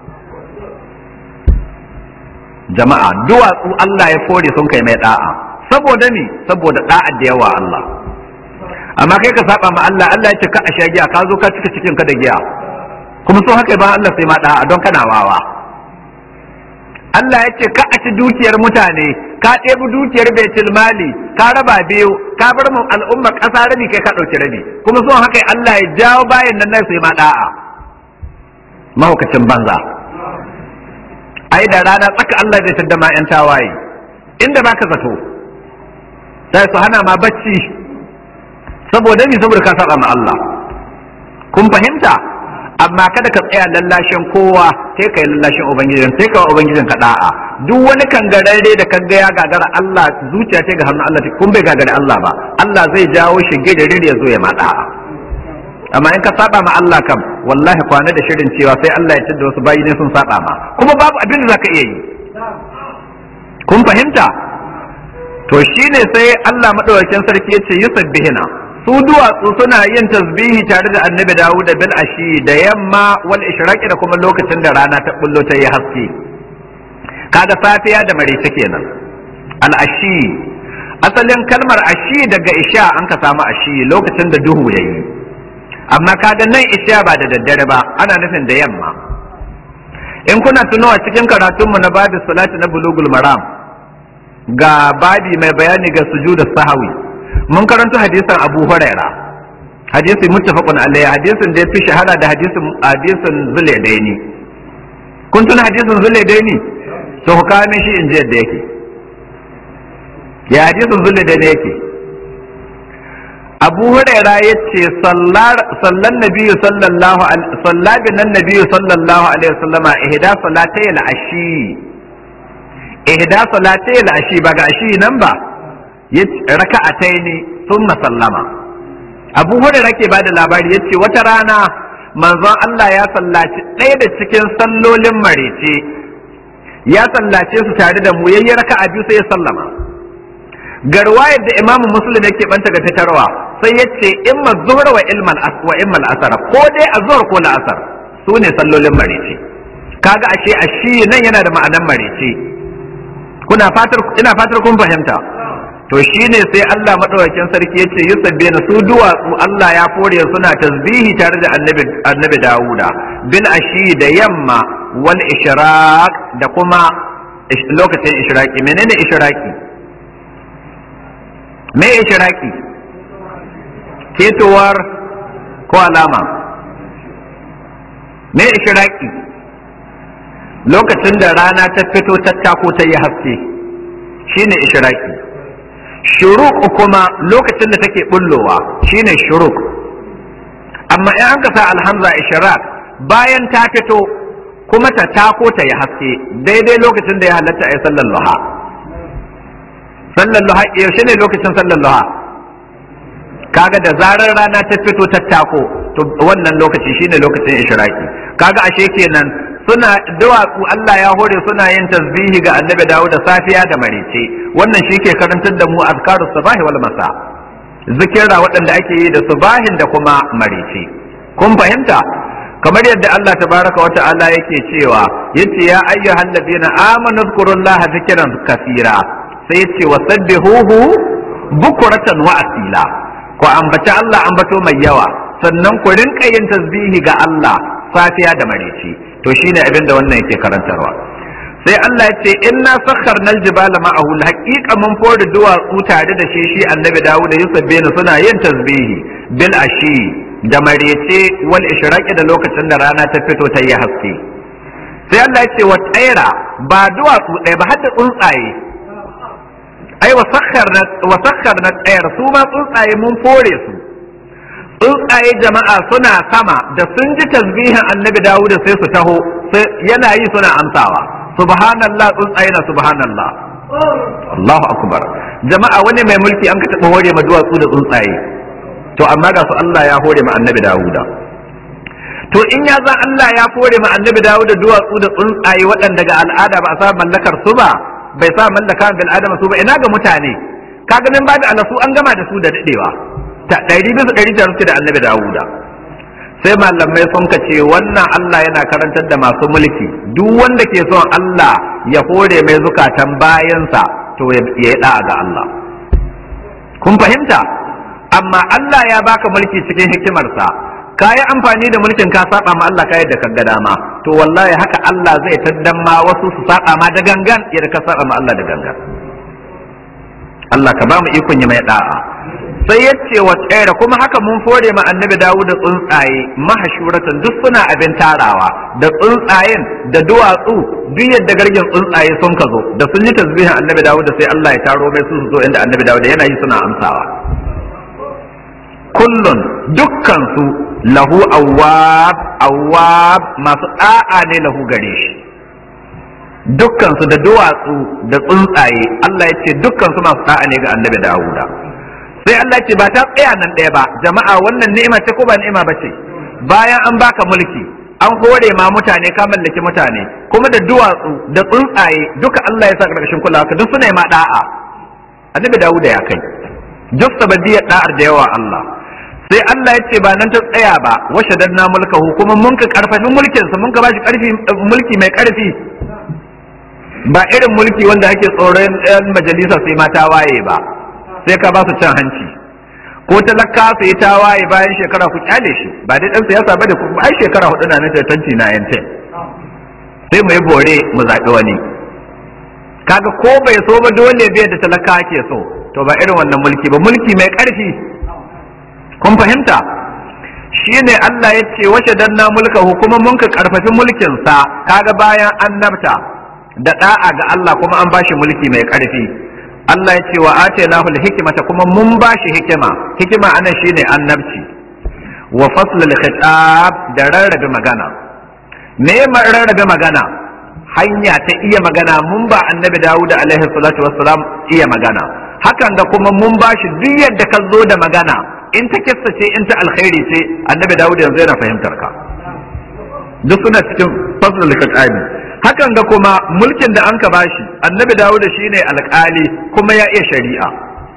jama'a duwatsu Allah ya fore sun kai mai da'a saboda ni saboda da'a da yawa Allah amma kai ka saba ma Allah Allah ya ce ka a sha giya ka zo ka cika cikin ka da giya kuma so haka ba Allah sai ma da'a don kana wawa Allah ya ce ka a ci dukiyar mutane ka ɗebi dukiyar baitul mali ka raba biyu ka bar mu al'umma ƙasa rabi kai ka ɗauki rabi kuma so haka Allah ya jawo bayan nan nan sai ma da'a mahaukacin banza ai da rana tsaka Allah zai tadda ma 'yan tawaye inda baka zato sai su hana ma bacci saboda ni saboda ka saba ma Allah kun fahimta amma kada ka tsaya lallashin kowa sai ka yi lallashin ubangijin sai ka ubangijin ka da'a duk wani kangararre da kaga ya gagara Allah zuciya ce ga hannun Allah kun bai gagara Allah ba Allah zai jawo shi gidare ya zo ya ma da'a amma in ka saba ma Allah kam wallahi kwana da shirin cewa sai Allah ya tada wasu bayi ne sun saba ma kuma babu abin da zaka iya yi kun fahimta to shine sai Allah madaukakin sarki ya ce yusabbihina su duwatsu suna yin tasbihi tare da annabi Dawud da bil ashi da yamma wal ishraqi da kuma lokacin da rana ta bullo ta yi haske kaga safiya da marice kenan al ashi asalin kalmar ashi daga isha an ka samu ashi lokacin da duhu yayi amma kaga nan isha ba da daddare ba ana nufin da yamma in kuna tunawa cikin karatunmu na babu salati na bulugul maram ga babi mai bayani ga sujuda sahawi mun karanta hadisin Abu Huraira hadisi muttafaqun alayhi hadisin da yafi shahara da hadisin hadisin Zulaidaini kun tuna hadisin Zulaidaini to ku kawo shi in ji yadda yake ya hadisin Zulaidaini yake Abu Huraira yace sallar sallan nabiyyu sallallahu alaihi sallabi nan nabiyyu sallallahu alaihi wasallama ihda salatay al-ashi ihda salatay al-ashi ba ga ashi nan ba raka'atai ne sun sallama abu hurairah ke bada labari yace wata rana manzon Allah ya sallaci ɗaya da cikin sallolin marece ya sallace su tare da mu yayi raka'a biyu sai ya sallama garwayar da imamu muslim yake banta ga fitarwa sai yace imma zuhra wa ilmal wa immal asar ko dai azhar ko la'asar su ne sallolin marece kaga ashe ashi nan yana da ma'anan marece kuna fatar ina fatar kun fahimta to shine sai Allah madaukakin sarki yace yusabbina su duwatsu Allah ya fore suna tasbihi tare da annabi annabi Dawuda bil ashi da yamma wal ishraq da kuma lokacin ishraqi menene ishraqi me ishraqi ketowar ko alama me ishraqi lokacin da rana ta fito ta tako ta yi haske shine ishraqi shuruk kuma lokacin da take bullowa shine shuruk amma in an sa alhamza ishraq bayan ta fito kuma ta tako ta yi haske daidai lokacin da ya halatta a yi sallar luha sallar luha yaushe ne lokacin sallar luha kaga da zarar rana ta fito ta tako to wannan lokaci shine lokacin ishraqi kaga ashe kenan suna duwatsu Allah ya hore suna yin tasbihi ga annabi Dawud da safiya da marice wannan shi ke karantar da mu azkaru sabahi wal masa zikira waɗanda ake yi da subahin da kuma marice kun fahimta kamar yadda Allah tabaraka wa ta'ala yake cewa yace ya ayyuhal ladina amanu zkurullaha zikran kaseera sai yace wasabbihuhu bukuratan wa asila ku ambaci Allah ambato mai yawa sannan ku rinka yin tasbihi ga Allah safiya da marice to shine abin da wannan yake karantarwa sai Allah ya ce inna sakharna aljibala ma'ahu haqiqa mun fori duwatsu tare da shi shi annabi Dawud da Yusuf bin suna yin tasbihi bil ashi da marece wal ishraqi da lokacin da rana ta fito ta yi haske sai Allah ya ce wa tsaira ba duwatsu ɗaya ba har da tsuntsaye ai wa sakharna wa sakharna tsayar su ma tsuntsaye mun fore su tsuntsaye jama'a suna sama da sun ji tasbihin annabi dawuda sai su taho yana yi suna amsawa subhanallah tsuntsaye na subhanallah Allahu akbar jama'a wani mai mulki an ka taɓa hore ma duwatsu da tsuntsaye to amma ga su Allah ya hore ma annabi dawuda to in ya za Allah ya hore ma annabi dawuda duwatsu da tsuntsaye waɗanda ga al'ada ba a sa mallakar su ba bai sa mallaka bil adama su ba ina ga mutane kaga nan ba da alasu an gama da su da dadewa ta ɗari bisa ɗari ta suke da annabi Dawuda sai malamai sun ka ce wannan Allah yana karantar da masu mulki duk wanda ke son Allah ya hore mai zukatan bayansa to ya yi da'a ga Allah kun fahimta amma Allah ya baka mulki cikin hikimarsa ka yi amfani da mulkin ka saba ma Allah ka yadda ka ga dama to wallahi haka Allah zai taddan ma wasu su saba ma da gangan yadda ka saba ma Allah da gangan Allah ka ba mu ikon yi mai da'a sai ya ce wa tsere kuma haka mun fore ma annabi dawo da tsuntsaye mahashuratan duk suna abin tarawa da tsuntsayen da duwatsu duk yadda gargin tsuntsaye sun ka zo da sun yi tasbihin annabi dawo da sai Allah ya taro mai su su zo inda annabi dawo da yana yi suna amsawa kullun dukkan su lahu awwab awwab masu da'a ne lahu gare shi dukkan su da duwatsu da tsuntsaye Allah ya ce dukkan su masu da'a ne ga annabi Dawuda sai Allah ce ba ta tsaya nan ɗaya ba jama'a wannan ni'ima ce ko ba ni'ima ba ce bayan an baka mulki an hore ma mutane ka mallaki mutane kuma da duwatsu da tsuntsaye duka Allah ya sa ƙarƙashin kulawa ka duk suna ma da'a annabi Dawuda ya kai duk sabadiyar da'ar da yawa Allah sai Allah ya ce ba nan ta tsaya ba washe danna mulkahu kuma mun ka karfafi mulkinsa mun ka bashi karfi mulki mai karfi ba irin mulki wanda ake tsoron yan majalisa sai mata waye ba sai ka ba su cin hanci ko talaka su yi tawaye bayan shekara ku kyale shi ba dai dan siyasa ba da ku ai shekara hudu na nan tanti na yantin sai mu yi bore mu zaɓi wani kaga ko bai so ba dole bai da talaka ke so to ba irin wannan mulki ba mulki mai ƙarfi kun fahimta shine Allah ya ce wace danna mulka kuma mun ka karfafi mulkin sa kaga bayan annabta da da'a ga Allah kuma an bashi mulki mai ƙarfi Allah ya ce wa atainahu hikmata kuma mun bashi hikima hikima anan shine annabci wa fasl al-khitab da rarrabe magana me rarrabe magana hanya ta iya magana mun ba annabi Dawud alaihi salatu wassalam iya magana hakan da kuma mun bashi duk yadda ka zo da magana in ta kissa ce in ta alkhairi ce annabi Dawud yanzu yana fahimtar ka duk suna cikin fasl al-khitab hakan ga kuma mulkin da an ka bashi annabi Dawud shine alkali kuma ya iya shari'a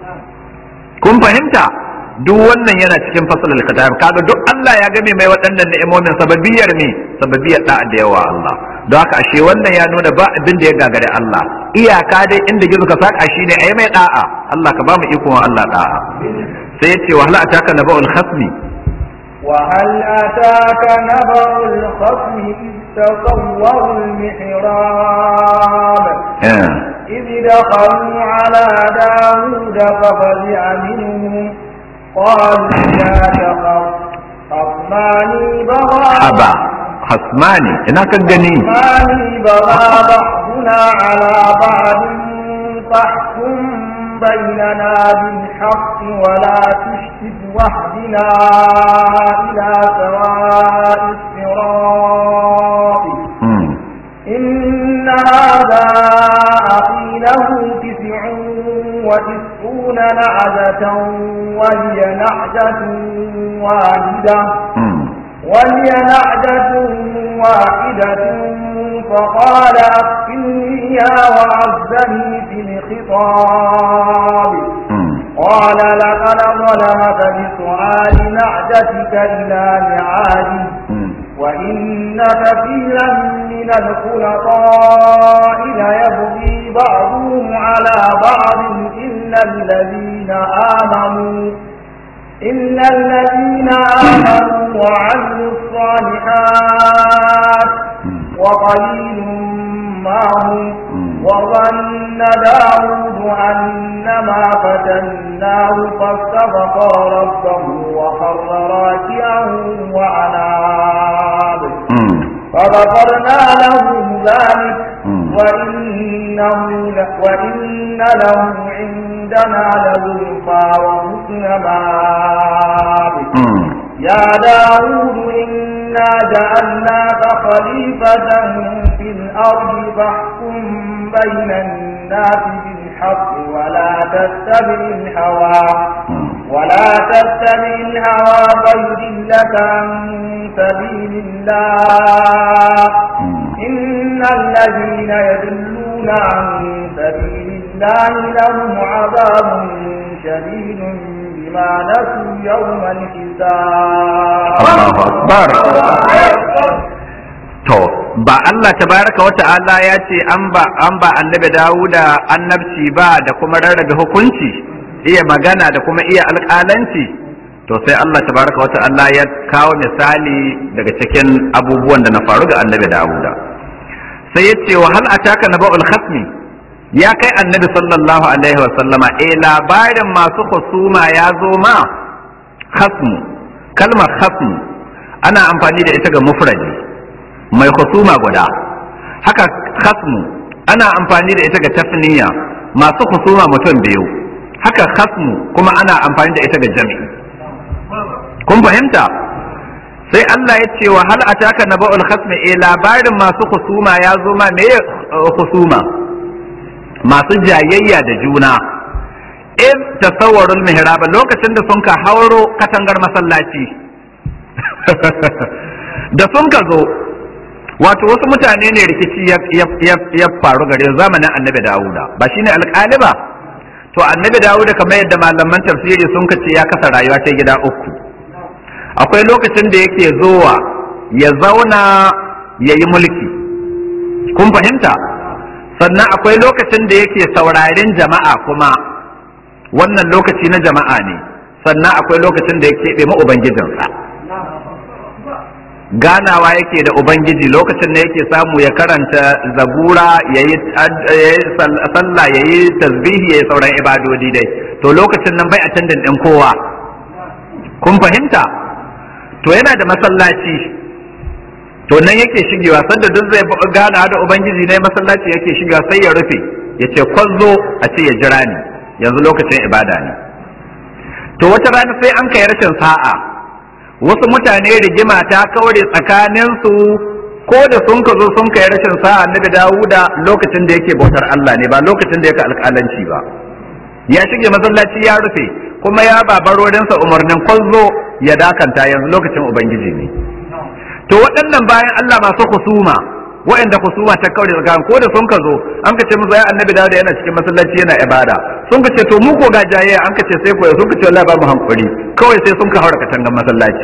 kun fahimta duk wannan yana cikin fasal al-kitab kaga duk Allah ya game mai waɗannan ni'imomin sababiyar ne sababiyar da da yawa Allah don haka ashe wannan ya nuna ba abin da ya gagare Allah iyaka dai inda gizo ka saka shine ayi mai da'a Allah ka ba mu ikon Allah da'a sai yace wa hal ataka naba'ul khasmi wa hal ataka naba'ul khasmi تصوروا المحراب إذ دخلوا على داود ففزع منهم قالوا لا تخف خصمان بغى haba hasmani ina kan gani خصمان بغى بعضنا على بعض فاحكم بيننا بالحق ولا تشتت واهدنا إلى سواء الصراط Mm. إن هذا أخي له تسع وتسعون نعجة وهي نعجة واحدة Mm. وهي نعجة واحدة فقال أكفلنيها وعزني في الخطاب Mm. قال لقد ظلمك بسؤال نعجتك إلى نعاجه Mm. وإن كثيرا من الخلطاء ليبغي بعضهم على بعض إلا الذين آمنوا إلا الذين آمنوا وعملوا الصالحات وقليل ما هم وظن داود أنما فتناه فاستغفر ربه وخر راكعا وأناب Mm. فغفرنا له ذلك Mm. وإنه ل- وإن له عندنا لزلفى وحسن مآب Mm. يا داود إنا جعلناك خليفة في الأرض فاحكم بين الناس بالحق ولا تتبع الهوى Mm. ولا تتبع الهوى فيضلك عن سبيل الله Mm. إن الذين يضلون عن سبيل الله لهم عذاب شديد بما نسوا يوم الحساب Allahu akbar to ba Allah tabaraka wa ta'ala ya ce an ba an ba annabi Dawuda annabci ba da kuma rarrabe hukunci iya magana da kuma iya alƙalanci to sai Allah tabaraka wa ta'ala ya kawo misali daga cikin abubuwan da na faru ga annabi Dawuda sai ya ce wa hal ataka naba'ul khasmi ya kai annabi sallallahu alaihi wa sallama eh labarin masu husuma ya zo ma khasmu kalmar khasmu ana amfani da ita ga mufradi mai husuma guda haka khasmu ana amfani da ita ga tasniya masu husuma mutum biyu haka khasmu kuma ana amfani da ita ga jami'i kun fahimta sai Allah ya ce wa hal ataka naba'ul khasmi eh labarin masu husuma ya zo ma me husuma masu jayayya da juna in tasawwarul mihrab lokacin da sun ka hauro katangar masallaci da sun ka zo wato wasu mutane ne rikici ya faru gare zamanin annabi dawuda ba shine alƙali ba to annabi dawuda kamar yadda malaman tafsiri sun ka ce ya kasa rayuwa ta gida uku akwai lokacin da yake zowa ya zauna ya yi mulki kun fahimta sannan akwai lokacin da yake sauraren jama'a kuma wannan lokaci na jama'a ne sannan akwai lokacin da ya keɓe ma ubangijinsa ganawa yake da ubangiji lokacin da yake samu ya karanta zabura ya yi sallah ya yi tasbihi ya yi sauran ibadodi dai to lokacin nan bai attendin ɗin kowa kun fahimta to yana da masallaci to nan yake shigewa sanda duk zai gana da ubangiji ne masallaci yake shigewa sai ya rufe ya ce kwazo a ce ya jira ni yanzu lokacin ibada ne to wata rana sai an kai rashin sa'a wasu mutane rigima ta kaure tsakaninsu ko da sun ka zo sun kai rashin sa'a annabi dawuda lokacin da yake bautar Allah ne ba lokacin da yake alƙalanci ba ya shige masallaci ya rufe kuma ya babarorinsa umarnin kwazo ya dakanta yanzu lokacin ubangiji ne to waɗannan bayan Allah masu husuma waɗanda husuma ta kaure tsakanin ko da sun ka zo an ka ce musu ya annabi dawuda yana cikin masallaci yana ibada sun ka ce to mu ko ga jayayya an ka ce sai ko sun ka ce wallahi ba mu hankuri kawai sai sun ka haura katangan masallaci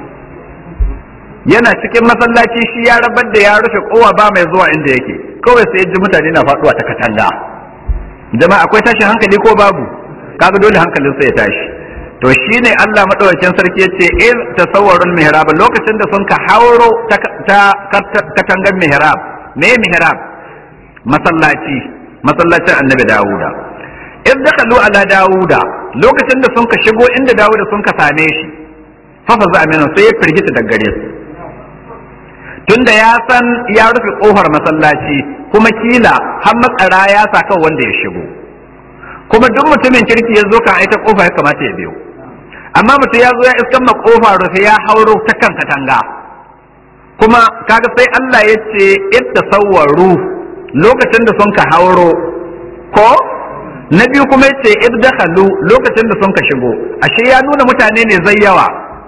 yana cikin masallaci shi ya rabar da ya rufe kowa ba mai zuwa inda yake kawai sai ji mutane na faduwa ta katanga jama'a akwai tashin hankali ko babu kaga dole hankalin sai ya tashi to shine Allah madaukakin sarki yace in tasawwarul mihrab lokacin da sun ka hauro ta katangan mihrab me mihrab masallaci masallacin annabi Dawuda in dakalu ala Dawuda lokacin da sun ka shigo inda Dawuda sun ka same shi fa fa za amina sai ya firgita daga gare su tunda ya san ya rufe kofar masallaci kuma kila har matsara ya sa kan wanda ya shigo kuma duk mutumin kirki ya zo kan aita kofa ya kamata ya biyo amma mutum ya zo ya iskan ma kofa rufe ya hauro ta kan katanga kuma kaga sai Allah ya ce idda sawwaru lokacin da sun ka hauro ko na biyu kuma ya ce idda lokacin da sun ka shigo ashe ya nuna mutane ne zai yawa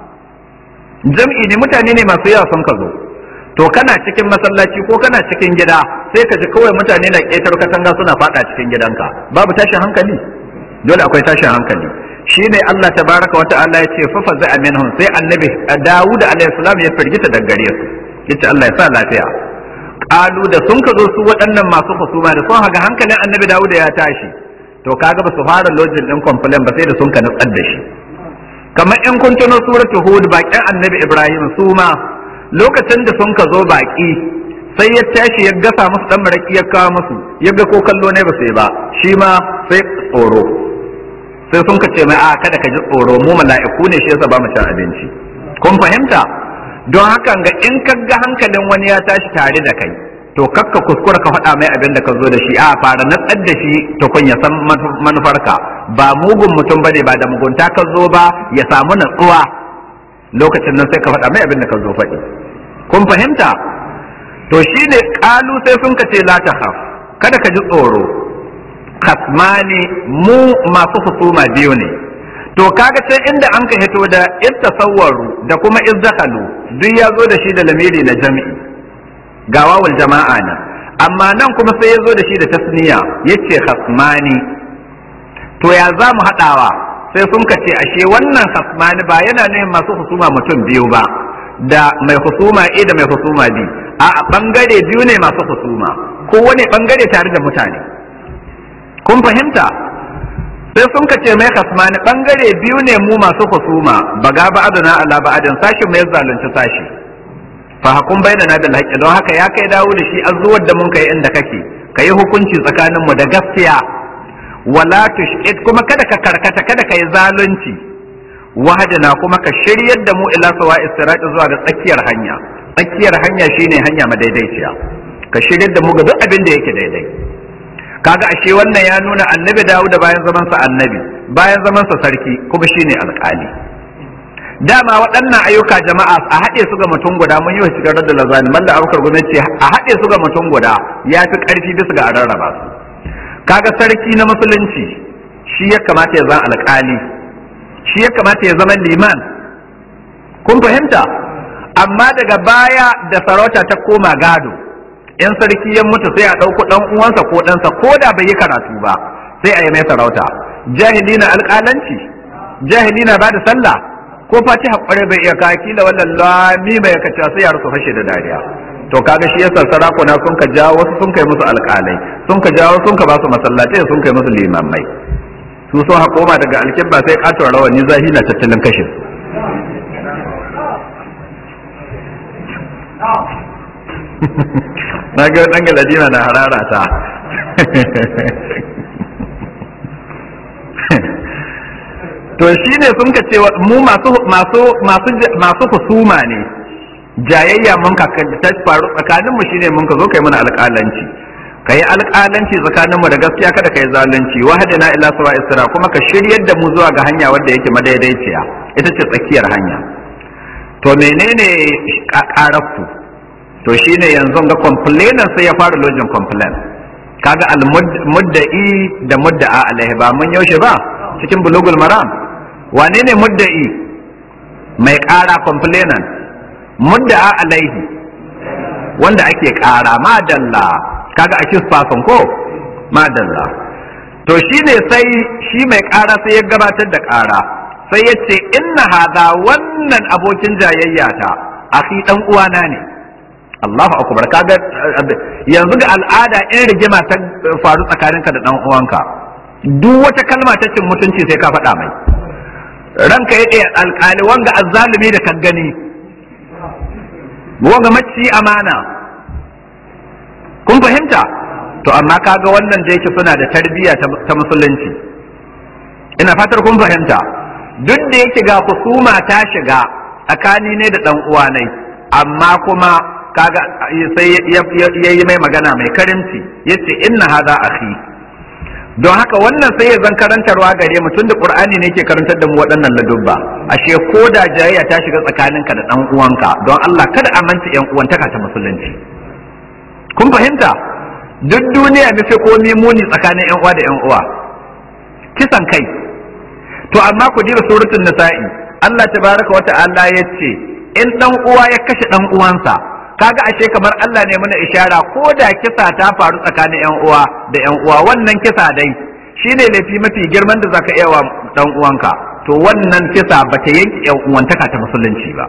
jam'i ne mutane ne masu yawa sun ka zo to kana cikin masallaci ko kana cikin gida sai ka ji kawai mutane na ƙetar katanga suna faɗa cikin gidanka babu tashin hankali dole akwai tashin hankali shine Allah tabaraka wa ta'ala ya ce fafa za minhum sai annabi Dawud alaihi salam ya firgita daga gare su yace Allah ya sa lafiya qalu da sun ka zo su waɗannan masu husuma da sun haga hankalin annabi Dawud ya tashi to kaga ba su fara lojin din complain ba sai da sun ka nutsar da shi kamar in kun tuno suratu hud bakin annabi Ibrahim su ma lokacin da sun ka zo baki sai ya tashi ya gasa musu dan maraki ya kawo musu ya ga ko kallo ne ba sai ba shi ma sai tsoro sai sun ka ce mai a kada ka ji tsoro mu mala'iku ne shi yasa ba mu cin abinci kun fahimta don hakan ga in ka ga hankalin wani ya tashi tare da kai to kakka kuskura ka faɗa mai abin da ka zo da shi a fara natsar da shi to kun ya san manufarka ba mugun mutum bane ba da mugunta ka zo ba ya samu natsuwa lokacin nan sai ka faɗa mai abin da ka zo faɗi kun fahimta to shine kalu sai sun ka ce la ta kada ka ji tsoro kasmani mu masu husuma biyu ne to kaga can inda an ka hito da ittasawwaru da kuma izdakalu duk ya zo da shi da lamiri na jami'i ga wawul jama'a ne amma nan kuma sai ya zo da shi da tasniya yace khasmani to ya za mu haɗawa sai sun ka ce ashe wannan hasmani ba yana ne masu husuma mutum biyu ba da mai husuma A da mai husuma B a bangare biyu ne masu husuma kowane bangare tare da mutane kun fahimta sai sun ka ce mai hasmani bangare biyu ne mu masu husuma baga ba'aduna ala ba'adin sashi mai zalunci sashi fa hakun bainana bil haqqi don haka ya kai dawo da shi azuwar da mun kai inda kake kayi hukunci tsakanin mu da gaskiya wala tushid kuma kada ka karkata kada ka yi zalunci wahadana kuma ka shiryar da mu ila sawa istirati zuwa ga tsakiyar hanya tsakiyar hanya shine hanya madaidaiciya ka shiryar da mu ga duk abin da yake daidai kaga ashe wannan ya nuna annabi Dawud bayan zaman sa annabi bayan zaman sa sarki kuma shine alƙali dama waɗannan ayyuka jama'a a haɗe su ga mutum guda mun yi wa shigar da lazani malla abubakar gwamnati a haɗe su ga mutum guda ya fi ƙarfi bisa ga a rarraba su kaga sarki na musulunci shi ya kamata ya zama alƙali shi ya kamata ya zama liman kun fahimta amma daga baya da sarauta ta koma gado in sarki ya mutu sai a ɗauko ɗan uwansa ko ɗansa ko da bai yi karatu ba sai a yi mai sarauta jahili na alƙalanci jahili na bada sallah ko fatiha kware bai iya kaki da wannan lami mai kaca sai yaro su fashe da dariya to kaga shi yasa sarakuna sun ka jawo wasu sun kai musu alƙalai sun ka jawo sun ka ba su masallatai sun kai musu limamai su sun hakoma daga alkibba sai katon rawani zahi na tattalin kashin na ga dan galadima na harara ta to shine sun ka ce mu masu masu masu masu husuma ne jayayya mun ka ta faru tsakanin mu shine mun ka zo kai mana alƙalanci kai alƙalanci tsakanin mu da gaskiya kada kai zalunci wahadina ila sawa isra kuma ka shiryar da mu zuwa ga hanya wanda yake madaidaiciya ita ce tsakiyar hanya to menene ƙararku to shine yanzu ga complainant sai ya fara lojin complaint kaga al mudda'i da mudda'a alaihi ba mun yaushe ba cikin bulugul maram wane ne mudda'i mai ƙara complainant mudda'a alaihi wanda ake ƙara madalla kaga a kisfason ko madalla to shine sai shi mai ƙara sai ya gabatar da ƙara sai ya ce inna hada wannan abokin jayayya ta akhi dan uwana ne Allahu akbar kaga yanzu ga al'ada in rigima ta faru tsakaninka da dan uwanka duk wata kalma ta cin mutunci sai ka faɗa mai ranka ya ɗaya alƙali wanga azzalumi da kan gani wanga macci amana kun fahimta to amma kaga wannan da yake suna da tarbiyya ta musulunci ina fatar kun fahimta duk da yake ga husuma ta shiga tsakani ne da dan uwa nai amma kuma kaga sai ya yi mai magana mai karimci yace inna hadha akhi don haka wannan sai ya zan karantarwa gare mu tunda qur'ani ne ke karantar da mu waɗannan ladubba ashe ko da jayayya ta shiga tsakaninka da dan uwanka don Allah kada a manta yan uwantaka ta musulunci kun fahimta duk duniya ne sai komi muni tsakanin yan uwa da yan uwa kisan kai to amma ku diba suratul nisa'i Allah tabaraka wa ta'ala yace in dan uwa ya kashe dan uwansa kaga ashe kamar Allah ne mana ishara ko da kisa ta faru tsakanin yan uwa da yan uwa wannan kisa dai shine laifi mafi girman da zaka iya wa dan uwanka to wannan kisa bata yanke yan uwantaka ta musulunci ba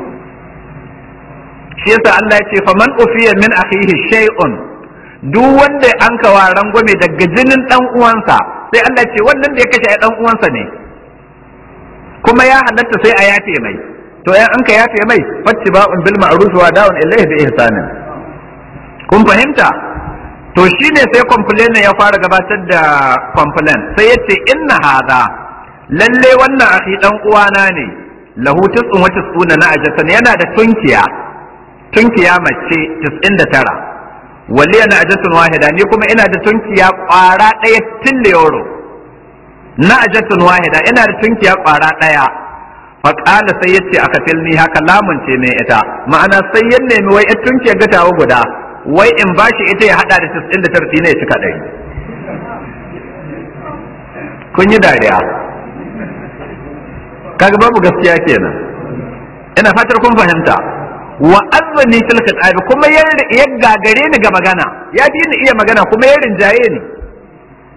shi yasa Allah ya ce faman ufiya min akhihi shay'un duk wanda an kawa rangwame daga jinin dan uwansa sai Allah ce wannan da ya kashe dan uwansa ne kuma ya halatta sai a yafe mai to ya an ka yafe mai fattiba'un bil ma'ruf wa da'un ilayhi bi ihsanin kun fahimta to shine sai complain ya fara gabatar da complain sai yace inna hadha lalle wannan akhi dan uwana ne lahu tis'un wa tis'una na ajatan yana da tunkiya tunkiya mace 99 wali yana ajatun wahida ni kuma ina da tunkiya kwara ɗaya tille yoro na ajatun wahida ina da tunkiya kwara ɗaya faƙala sai yace aka tilni haka lamunce mai ita ma'ana sai ya nemi wai ita tunkiyar gatawa guda wai in bashi ita ya hada da 99 ne ya cika ɗari kun yi dariya kaga babu gaskiya kenan ina fatar kun fahimta wa azzani fil khitabi kuma ya gagare ni ga magana ya fi ni iya magana kuma ya rinjaye ni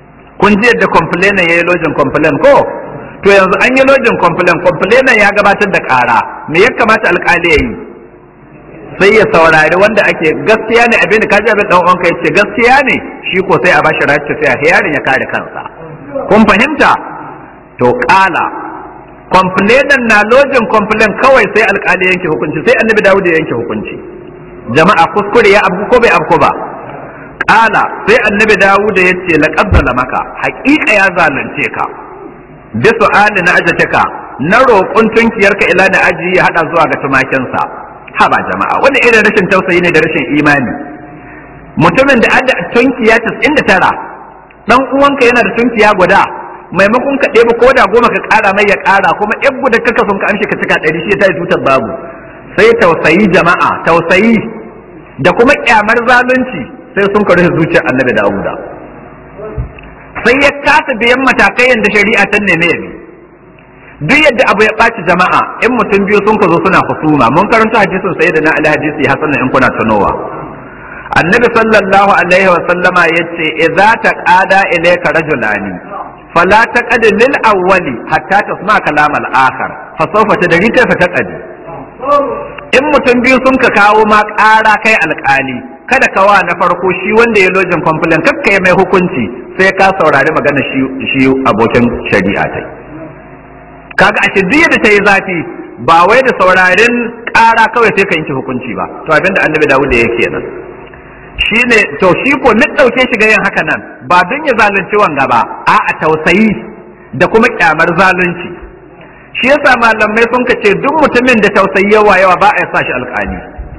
kun ji yadda complainer ya yi lojin complain ko to yanzu an yi lojin complain complainer ya gabatar da ƙara me ya kamata alƙali ya yi sai ya saurari wanda ake gaskiya ne abin da kaji abin dan uwanka yace gaskiya ne shi ko sai a bashi race sai a yarin ya kare kansa kun fahimta to kala complainant na lojin complain kawai sai alkali yanke hukunci sai annabi dawud ya yanke hukunci jama'a kuskure ya abu ko bai abu ba kala sai annabi dawud ya ce laqad maka haƙiƙa ya zalunce ka bi su'ali na ajataka na roƙon tunkiyarka ila na aji ya hada zuwa ga tumakinsa haba jama'a wanda irin rashin tausayi ne da rashin imani mutumin da ada tunkiya 99 dan uwanka yana da tunkiya guda maimakon ka ɗeba ko da goma ka ƙara mai ya ƙara kuma yan guda kaka sun ka amshi ka cika ɗari shi ta yi tutar babu sai tausayi jama'a tausayi da kuma kyamar zalunci sai sun ka rufe zuciyar annabi dawuda sai ya kasa biyan matakai yadda shari'a ta neme ya bi duk yadda abu ya ɓaci jama'a in mutum biyu sun ka zo suna husuma mun karanta hadisin sai da na ali hadisi hasan in kuna tunowa annabi sallallahu alaihi wa sallama yace idza taqada ilayka rajulani fala taqad lil awwali hatta tasma kalam al akhar fa sawfa tadri kayfa taqadi in mutum biyu sun ka kawo ma ƙara kai alƙali kada ka wa na farko shi wanda ya lojin complain kakka ya mai hukunci sai ka saurari magana shi shi abokin shari'a tai kaga a duk da ta yi zafi ba wai da saurarin ƙara kawai sai ka yanke hukunci ba to abinda annabi dawud da yake nan shine to shi ko ni dauke shi ga yin haka nan ba don ya zalunci wanga ba a a tausayi da kuma kyamar zalunci shi yasa malamai sun ce duk mutumin da tausayi yawa yawa ba a yi sa shi alƙali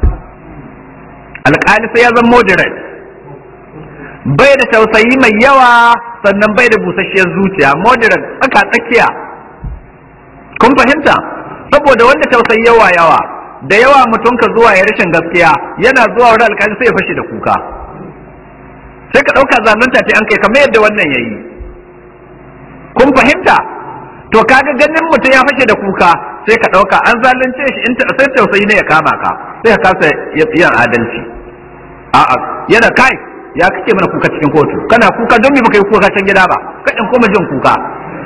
alƙali sai ya zama moderate bai da tausayi mai yawa sannan bai da busasshiyar zuciya moderate tsaka tsakiya kun fahimta saboda wanda tausayi yawa yawa da yawa mutum ka zuwa ya rashin gaskiya yana zuwa wurin alkali sai ya fashe da kuka sai ka ɗauka zalunta ta an kai kamar yadda wannan ya yi kun fahimta to kaga ganin mutum ya fashe da kuka sai ka ɗauka an zalunce shi in sai tausayi ne ya kama ka sai ka kasa yin adalci a'a yana kai ya kake mana kuka cikin kotu kana kuka don me baka yi kuka can gida ba kaɗin kuma jin kuka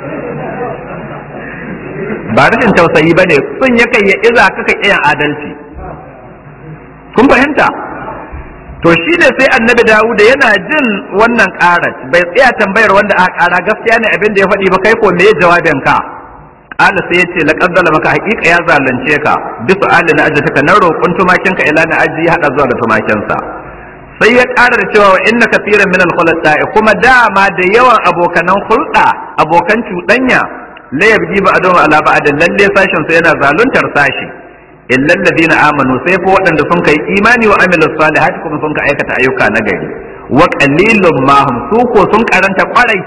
ba rashin tausayi ba ne sun ya kai ya iza kaka kiyan adalci kun fahimta to shi ne sai annabi dawuda yana jin wannan karat bai tsaya tambayar wanda aka kara gaskiya ne abin da ya faɗi ba kai ko me jawabin ka qala sai yace laqad maka haqiqa ya zalunce ka bisu ali na ajataka na roƙon tumakin ka ila na aji ya hada zuwa da tumakin sa sai ya ƙara da cewa wa inna kafiran min al kuma dama da yawan abokanan hulɗa abokan cuɗanya la yabgi ba adon ala ba'din lalle sashin sai yana zaluntar sashi illa alladhina amanu sai fa waɗanda sun kai imani wa amilus salihati kuma sun ka aikata ayyuka na gari wa qalilun ma hum su ko sun karanta kwarai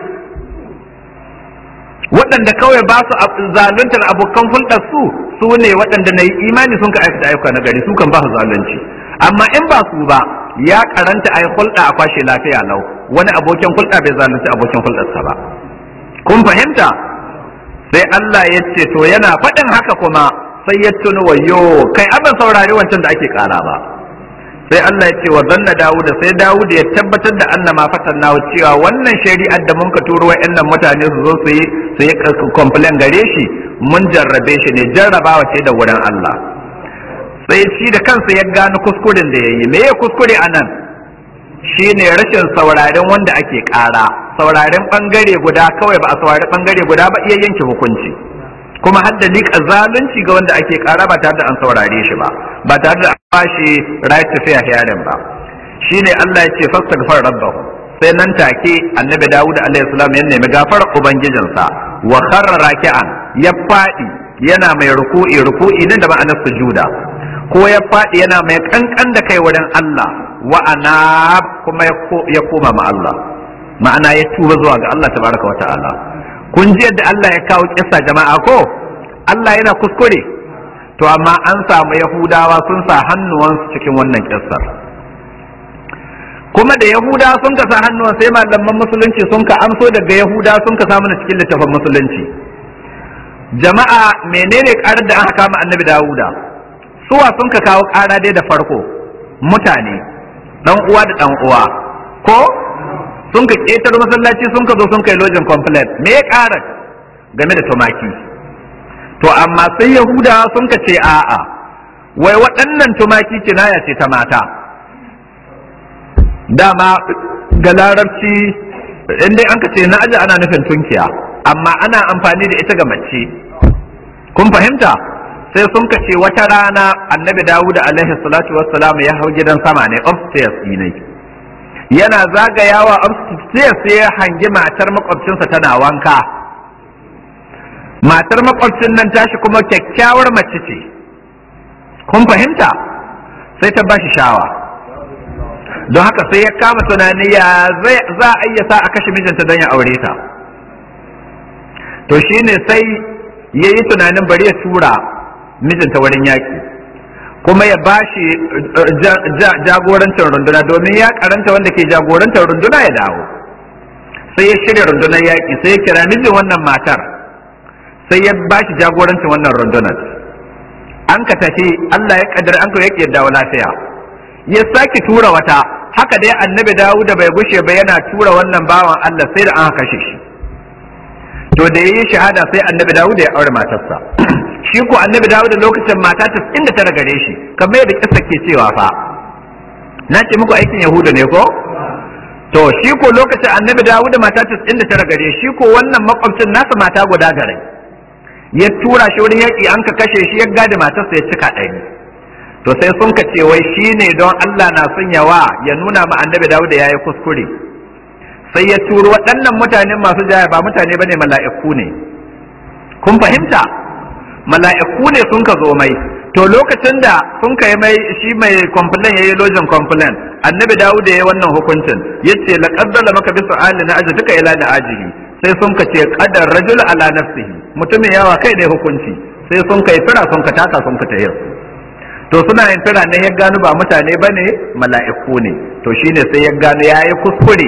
waɗanda kawai ba su zaluntar abokan hulɗar su su ne waɗanda na yi imani sun ka aikata ayyuka na gari su kan ba su zalunci amma in ba su ba ya karanta ayi hulɗa a kwashe lafiya lau wani abokin hulɗa bai zalunci abokin hulɗarsa ba kun fahimta sai Allah ya ce to yana faɗin haka kuma sai ya tuni wayo kai abin saurari wancan da ake ƙara ba sai Allah ya ce wa zanna Dawud sai Dawud ya tabbatar da anna ma fatanna cewa wannan shari'ar da mun ka turo wa'annan mutane su zo su yi su yi complain gare shi mun jarrabe shi ne jarrabawa ce da wurin Allah sai shi da kansa ya gano kuskuren da yayi me ya kuskure anan shine rashin sauraren wanda ake ƙara sauraren bangare guda kawai ba a saurari bangare guda ba iya yanke hukunci kuma har da liƙa zalunci ga wanda ake ƙara ba tare da an saurare shi ba ba tare da an bashi right to fair hearing ba shine Allah ya ce fastaghfar rabbahu sai nan take annabi Dawud alaihi salam ya nemi gafarar ubangijinsa wa kharra raki'an ya fadi yana mai ruku'i ruku'i nan da ma'anar sujuda ko ya fadi yana mai kankan da kai wurin Allah wa ana kuma ya koma ma Allah ma'ana ya tuba zuwa ga Allah tabaraka wa ta'ala kun ji yadda Allah ya kawo kissa jama'a ko Allah yana kuskure to amma an samu yahudawa sun sa hannuwansu cikin wannan kissar kuma da yahuda sun ka sa hannuwan sai malaman musulunci sun ka amso daga yahuda sun ka samu cikin littafin musulunci jama'a menene karar da aka kama annabi dawuda suwa sun ka kawo kara dai da farko mutane dan uwa da dan uwa ko sun ka ƙetar masallaci sun ka zo sun kai lojin complaint me ya ƙara game da tumaki to amma sai yahuda sun ka ce a'a wai waɗannan tumaki kinaya ce ta mata dama ga larabci in dai an ka ce na aji ana nufin tunkiya amma ana amfani da ita ga mace kun fahimta sai sun ka ce wata rana annabi dawud alaihi salatu wassalam ya hau gidan sama ne upstairs ne yana zagayawa upstairs sai ya hangi matar makwabcinsa tana wanka matar makwabcin nan tashi kuma kyakkyawar mace ce kun fahimta sai ta bashi shawa don haka sai ya kama tunani ya za a iya sa a kashe mijinta don ya aure ta to shine sai ya yi tunanin bari ya tura mijinta wurin yaƙi kuma ya ba shi jagorancin runduna domin ya karanta wanda ke jagorantar runduna ya dawo sai ya shirya rundunar yaƙi sai ya kira mijin wannan matar sai ya ba shi jagorancin wannan rundunar an ka tafi Allah ya kaddara an ka yaƙi ya dawo lafiya ya sake tura wata haka dai annabi dawo da bai gushe ba yana tura wannan bawan Allah sai da an kashe shi to da yayi shahada sai annabi dawo da ya aure matarsa shi ko annabi dawo da lokacin mata ta inda ta gare shi kamar yadda kissa ke cewa fa na ce muku aikin yahuda ne ko to shi ko lokacin annabi dawo da mata ta inda ta gare shi ko wannan makwabcin nasa mata guda gare ya tura shi wurin yaƙi an ka kashe shi ya gada matarsa ya cika ɗari to sai sun ka ce wai shi ne don Allah na son yawa ya nuna ma annabi dawo da yayi kuskure sai ya turo waɗannan mutanen masu jaya ba mutane bane mala'iku ne kun fahimta mala'iku ne sun ka zo mai to lokacin da sun kai mai shi mai complain yayi lojin complain annabi Dawud ya yi wannan hukuncin yace laqad zalama maka bi su'ali na aji duka ila da ajihi sai sun ka ce qadar rajul ala nafsihi mutumin yawa kai ne hukunci sai sun kai fira sun ka taka sun ka tayar to suna yin fira ne ya gano ba mutane bane mala'iku ne to shine sai ya gano yayi kuskure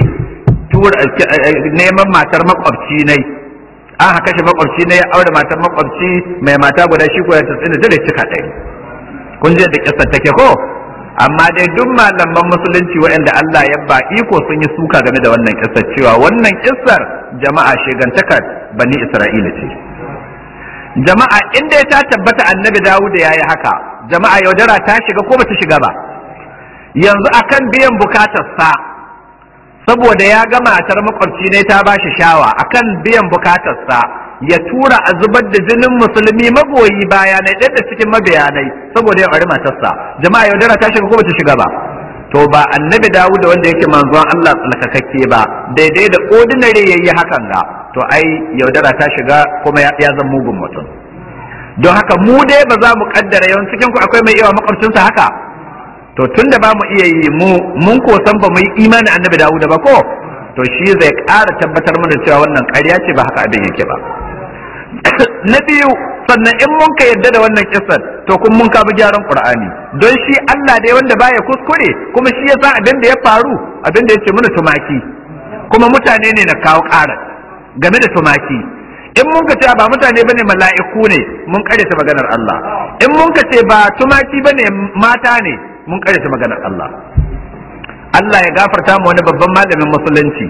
neman matar makwabci ne an haka shi makwabci ne ya aure matar makwabci mai mata guda shi ko ya tsina da cika ɗaya kun je da kissa take ko amma dai duk malaman musulunci waɗanda Allah ya ba iko sun yi suka game da wannan kissar cewa wannan kissar jama'a shegantakar bani Isra'ila ce jama'a inda ta tabbata annabi Dawud ya yi haka jama'a yaudara ta shiga ko bata shiga ba yanzu akan biyan bukatarsa saboda ya ga matar makwabci ne ta bashi shawa akan biyan bukatarsa ya tura a zubar da jinin musulmi magoyi baya na da cikin mabiyanai saboda ya bari matarsa jama'a yaudara ta shiga ko bata shiga ba to ba annabi Dawud da wanda yake manzon Allah tsalkakakke ba daidai da ordinary yayi hakan ga to ai yaudara ta shiga kuma ya zama mugun mutum don haka mu dai ba za mu kaddara yawan cikin ku akwai mai yawa makwabcinsa haka to tun da ba mu iya yi mu mun ko san ba mu yi imani annabi Dawud ba ko to shi zai ƙara tabbatar mana cewa wannan ƙarya ce ba haka abin yake ba na biyu sannan in mun ka yadda da wannan kissan to kun mun kabi gyaran Qur'ani don shi Allah dai wanda baya kuskure kuma shi ya san abin da ya faru abin da yake mana tumaki kuma mutane ne na kawo ƙara game da tumaki in mun ka ce ba mutane bane mala'iku ne mun kare ta maganar Allah in mun ka ce ba tumaki bane mata ne mun ta maganar Allah Allah ya gafarta mu wani babban malamin musulunci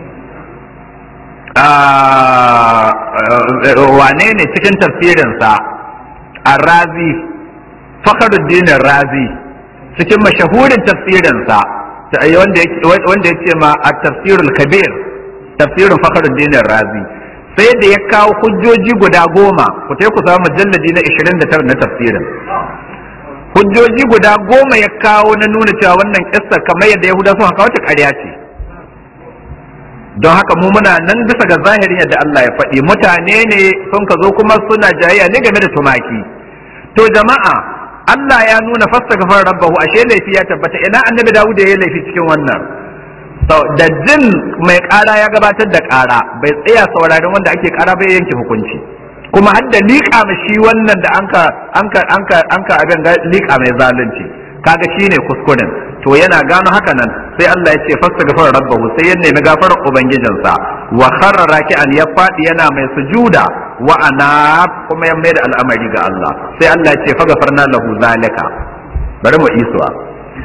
wane ne cikin tafsirinsa a razi fakharuddin razi cikin mashahurin tafsirinsa wanda ya ce ma a tafsirul kabir tafsirin fakharuddin razi sai da ya kawo hujjoji guda goma ku ku samu mujalladi na 29 na tafsirin hujjoji guda goma ya kawo na nuna cewa wannan kissa kamar yadda yahuda sun kawo ta ƙarya ce don haka mu muna nan bisa ga zahirin yadda Allah ya faɗi mutane ne sun ka zo kuma suna jayayya ne game da tumaki to jama'a Allah ya nuna fasta gafar rabbahu ashe laifi ya tabbata ina annabi Dawud ya yi laifi cikin wannan da jin mai ƙara ya gabatar da ƙara bai tsaya sauraron wanda ake ƙara bai yanke hukunci kuma har da liƙa ma shi wannan da anka anka anka anka abin liƙa mai zalunci kaga shine kuskuren to yana gano haka nan sai Allah ya ce fastaghfar rabbahu sai ya nemi gafarar ubangijinsa wa kharra raki'an ya fadi yana mai sujuda wa ana kuma ya mai da al'amari ga Allah sai Allah ya ce faghfarna lahu zalika bari mu isuwa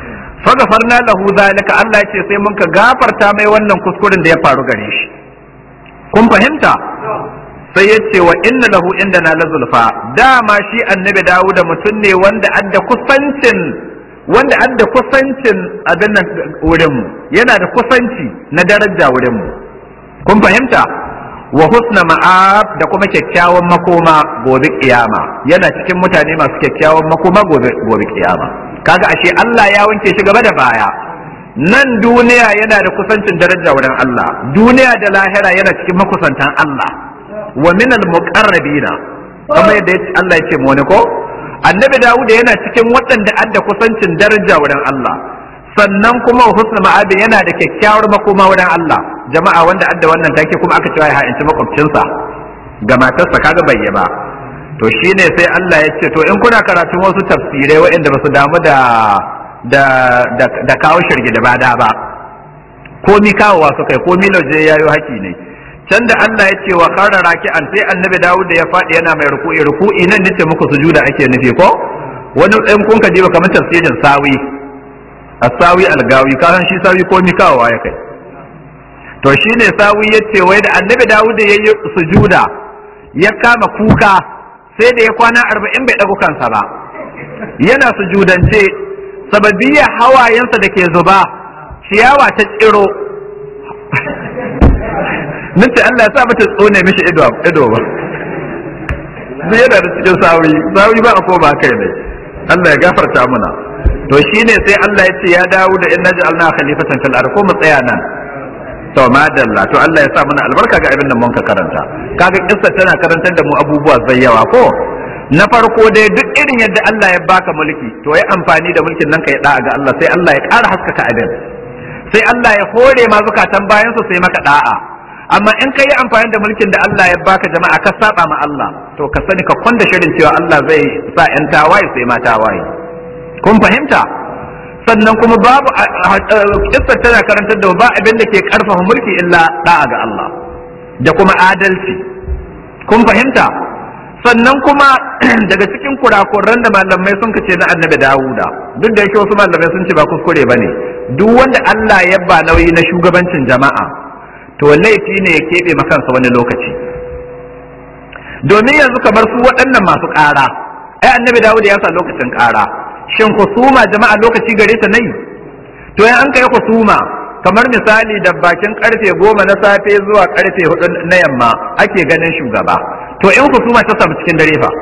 fagafarna lahu zalika Allah ya ce sai mun ka gafarta mai wannan kuskuren da ya faru gare shi kun fahimta sai ya ce wa inna lahu inda na lazulfa dama shi annabi dawuda mutum ne wanda adda kusancin wanda adda kusancin abin nan wurin mu yana da kusanci na daraja wurin mu kun fahimta wa husna ma'ab da kuma kyakkyawan makoma gobe kiyama yana cikin mutane masu kyakkyawan makoma gobe gobe kiyama kaga ashe Allah ya wanke shi gaba da baya nan duniya yana da kusancin daraja wurin Allah duniya da lahira yana cikin makusantan Allah wa minal muqarrabina kamar yadda Allah ya ce mu ne ko annabi Dawud yana cikin waɗanda adda kusancin daraja wurin Allah sannan kuma husnul ma'abi yana da kyakkyawar makoma wurin Allah jama'a wanda adda wannan take kuma aka cewa ya ha'inci makwabcinsa ga matarsa kaga bai ba to shine sai Allah ya ce to in kuna karatun wasu tafsirai waɗanda ba su damu da da da kawo shirgi da bada ba ko mi kawowa su kai ko mi lauje yayo haki ne can da Allah ya ce wa khara raki'an sai annabi Dawud ya faɗi yana mai ruku'i ruku'i nan nace muku sujuda ake nufi ko wani ɗan kun ka jiba kamar tafsirin sawi as-sawi al-gawi kasan shi sawi ko mi kawowa ya kai to shine sawi ya ce wai da annabi Dawud ya yi sujuda ya kama kuka sai da ya kwana arba'in bai ɗagu kansa ba yana sujudance sababiyya hawayensa da ke zuba ciyawa ta tsiro nace Allah ya sa mata tsone mishi ido ido ba zai yana da cikin sawi sawi ba a ko ba kai ne Allah ya gafarta muna to shine sai Allah ya ce ya dawo da inna ja'alna khalifatan fil ard ko mu tsaya nan to madalla to Allah ya sa mana albarka ga abin da mun ka karanta kaga kissa tana karantar da mu abubuwa zai yawa ko na farko dai duk irin yadda Allah ya baka mulki to yi amfani da mulkin nan ka yi da'a ga Allah sai Allah ya ƙara haskaka abin sai Allah ya hore ma zukatan bayan su sai maka da'a amma in ka yi amfani da mulkin da Allah ya baka jama'a ka saba ma Allah to ka sani ka kwanda shirin cewa Allah zai sa yan tawaye sai ma tawaye kun fahimta sannan kuma babu kissar tana karantar da ba abin da ke karfafa mulki illa da'a ga Allah da kuma adalci kun fahimta sannan kuma daga cikin kurakuran da malamai sun kace na annabi Dawuda duk da yake wasu malamai sun ce ba kuskure bane duk wanda Allah ya ba nauyi na shugabancin jama'a to laifi ne ya keɓe makansa wani lokaci domin yanzu kamar su waɗannan masu ƙara ai annabi Dawuda ya sa lokacin ƙara shin kusuma jama'a lokaci gare ta nayi to yan an kai kusuma kamar misali da bakin karfe goma na safe zuwa karfe hudu na yamma ake ganin shugaba to in husuma ta samu cikin dare fa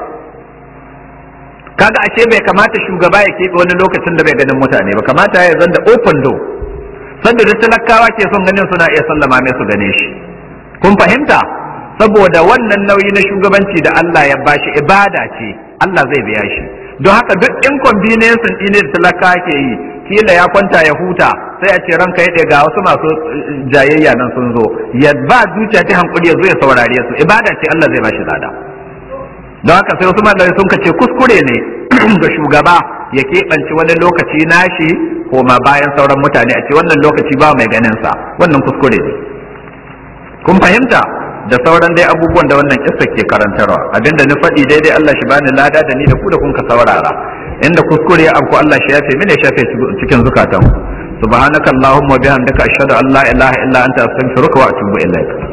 kaga ashe bai kamata shugaba ya keɓe wani lokacin da bai ganin mutane ba kamata ya zanda open door sanda da talakawa ke son ganin suna iya sallama mai su gane shi kun fahimta saboda wannan nauyi na shugabanci da Allah ya bashi ibada ce Allah zai biya shi don haka duk inconvenience ɗin da talakawa ke yi kila ya kwanta ya huta sai a ce ranka ya ga wasu masu jayayya nan sun zo ya ba zuciya ta hankuli ya zo ya saurare su ibada ce Allah zai bashi lada don haka sai wasu malamai sun kace kuskure ne ga shugaba ya keɓance wani lokaci nashi ko ma bayan sauran mutane a ce wannan lokaci ba mai ganin sa wannan kuskure ne kun fahimta da sauran dai abubuwan da wannan kissa ke karantarwa abinda na faɗi daidai Allah shi bani lada da ni da ku da kun ka saurara inda kuskure abu Allah shi yafe mini shafe cikin zukatan subhanakallahumma wa bihamdika ashhadu an la ilaha illa anta astaghfiruka wa atubu ilaik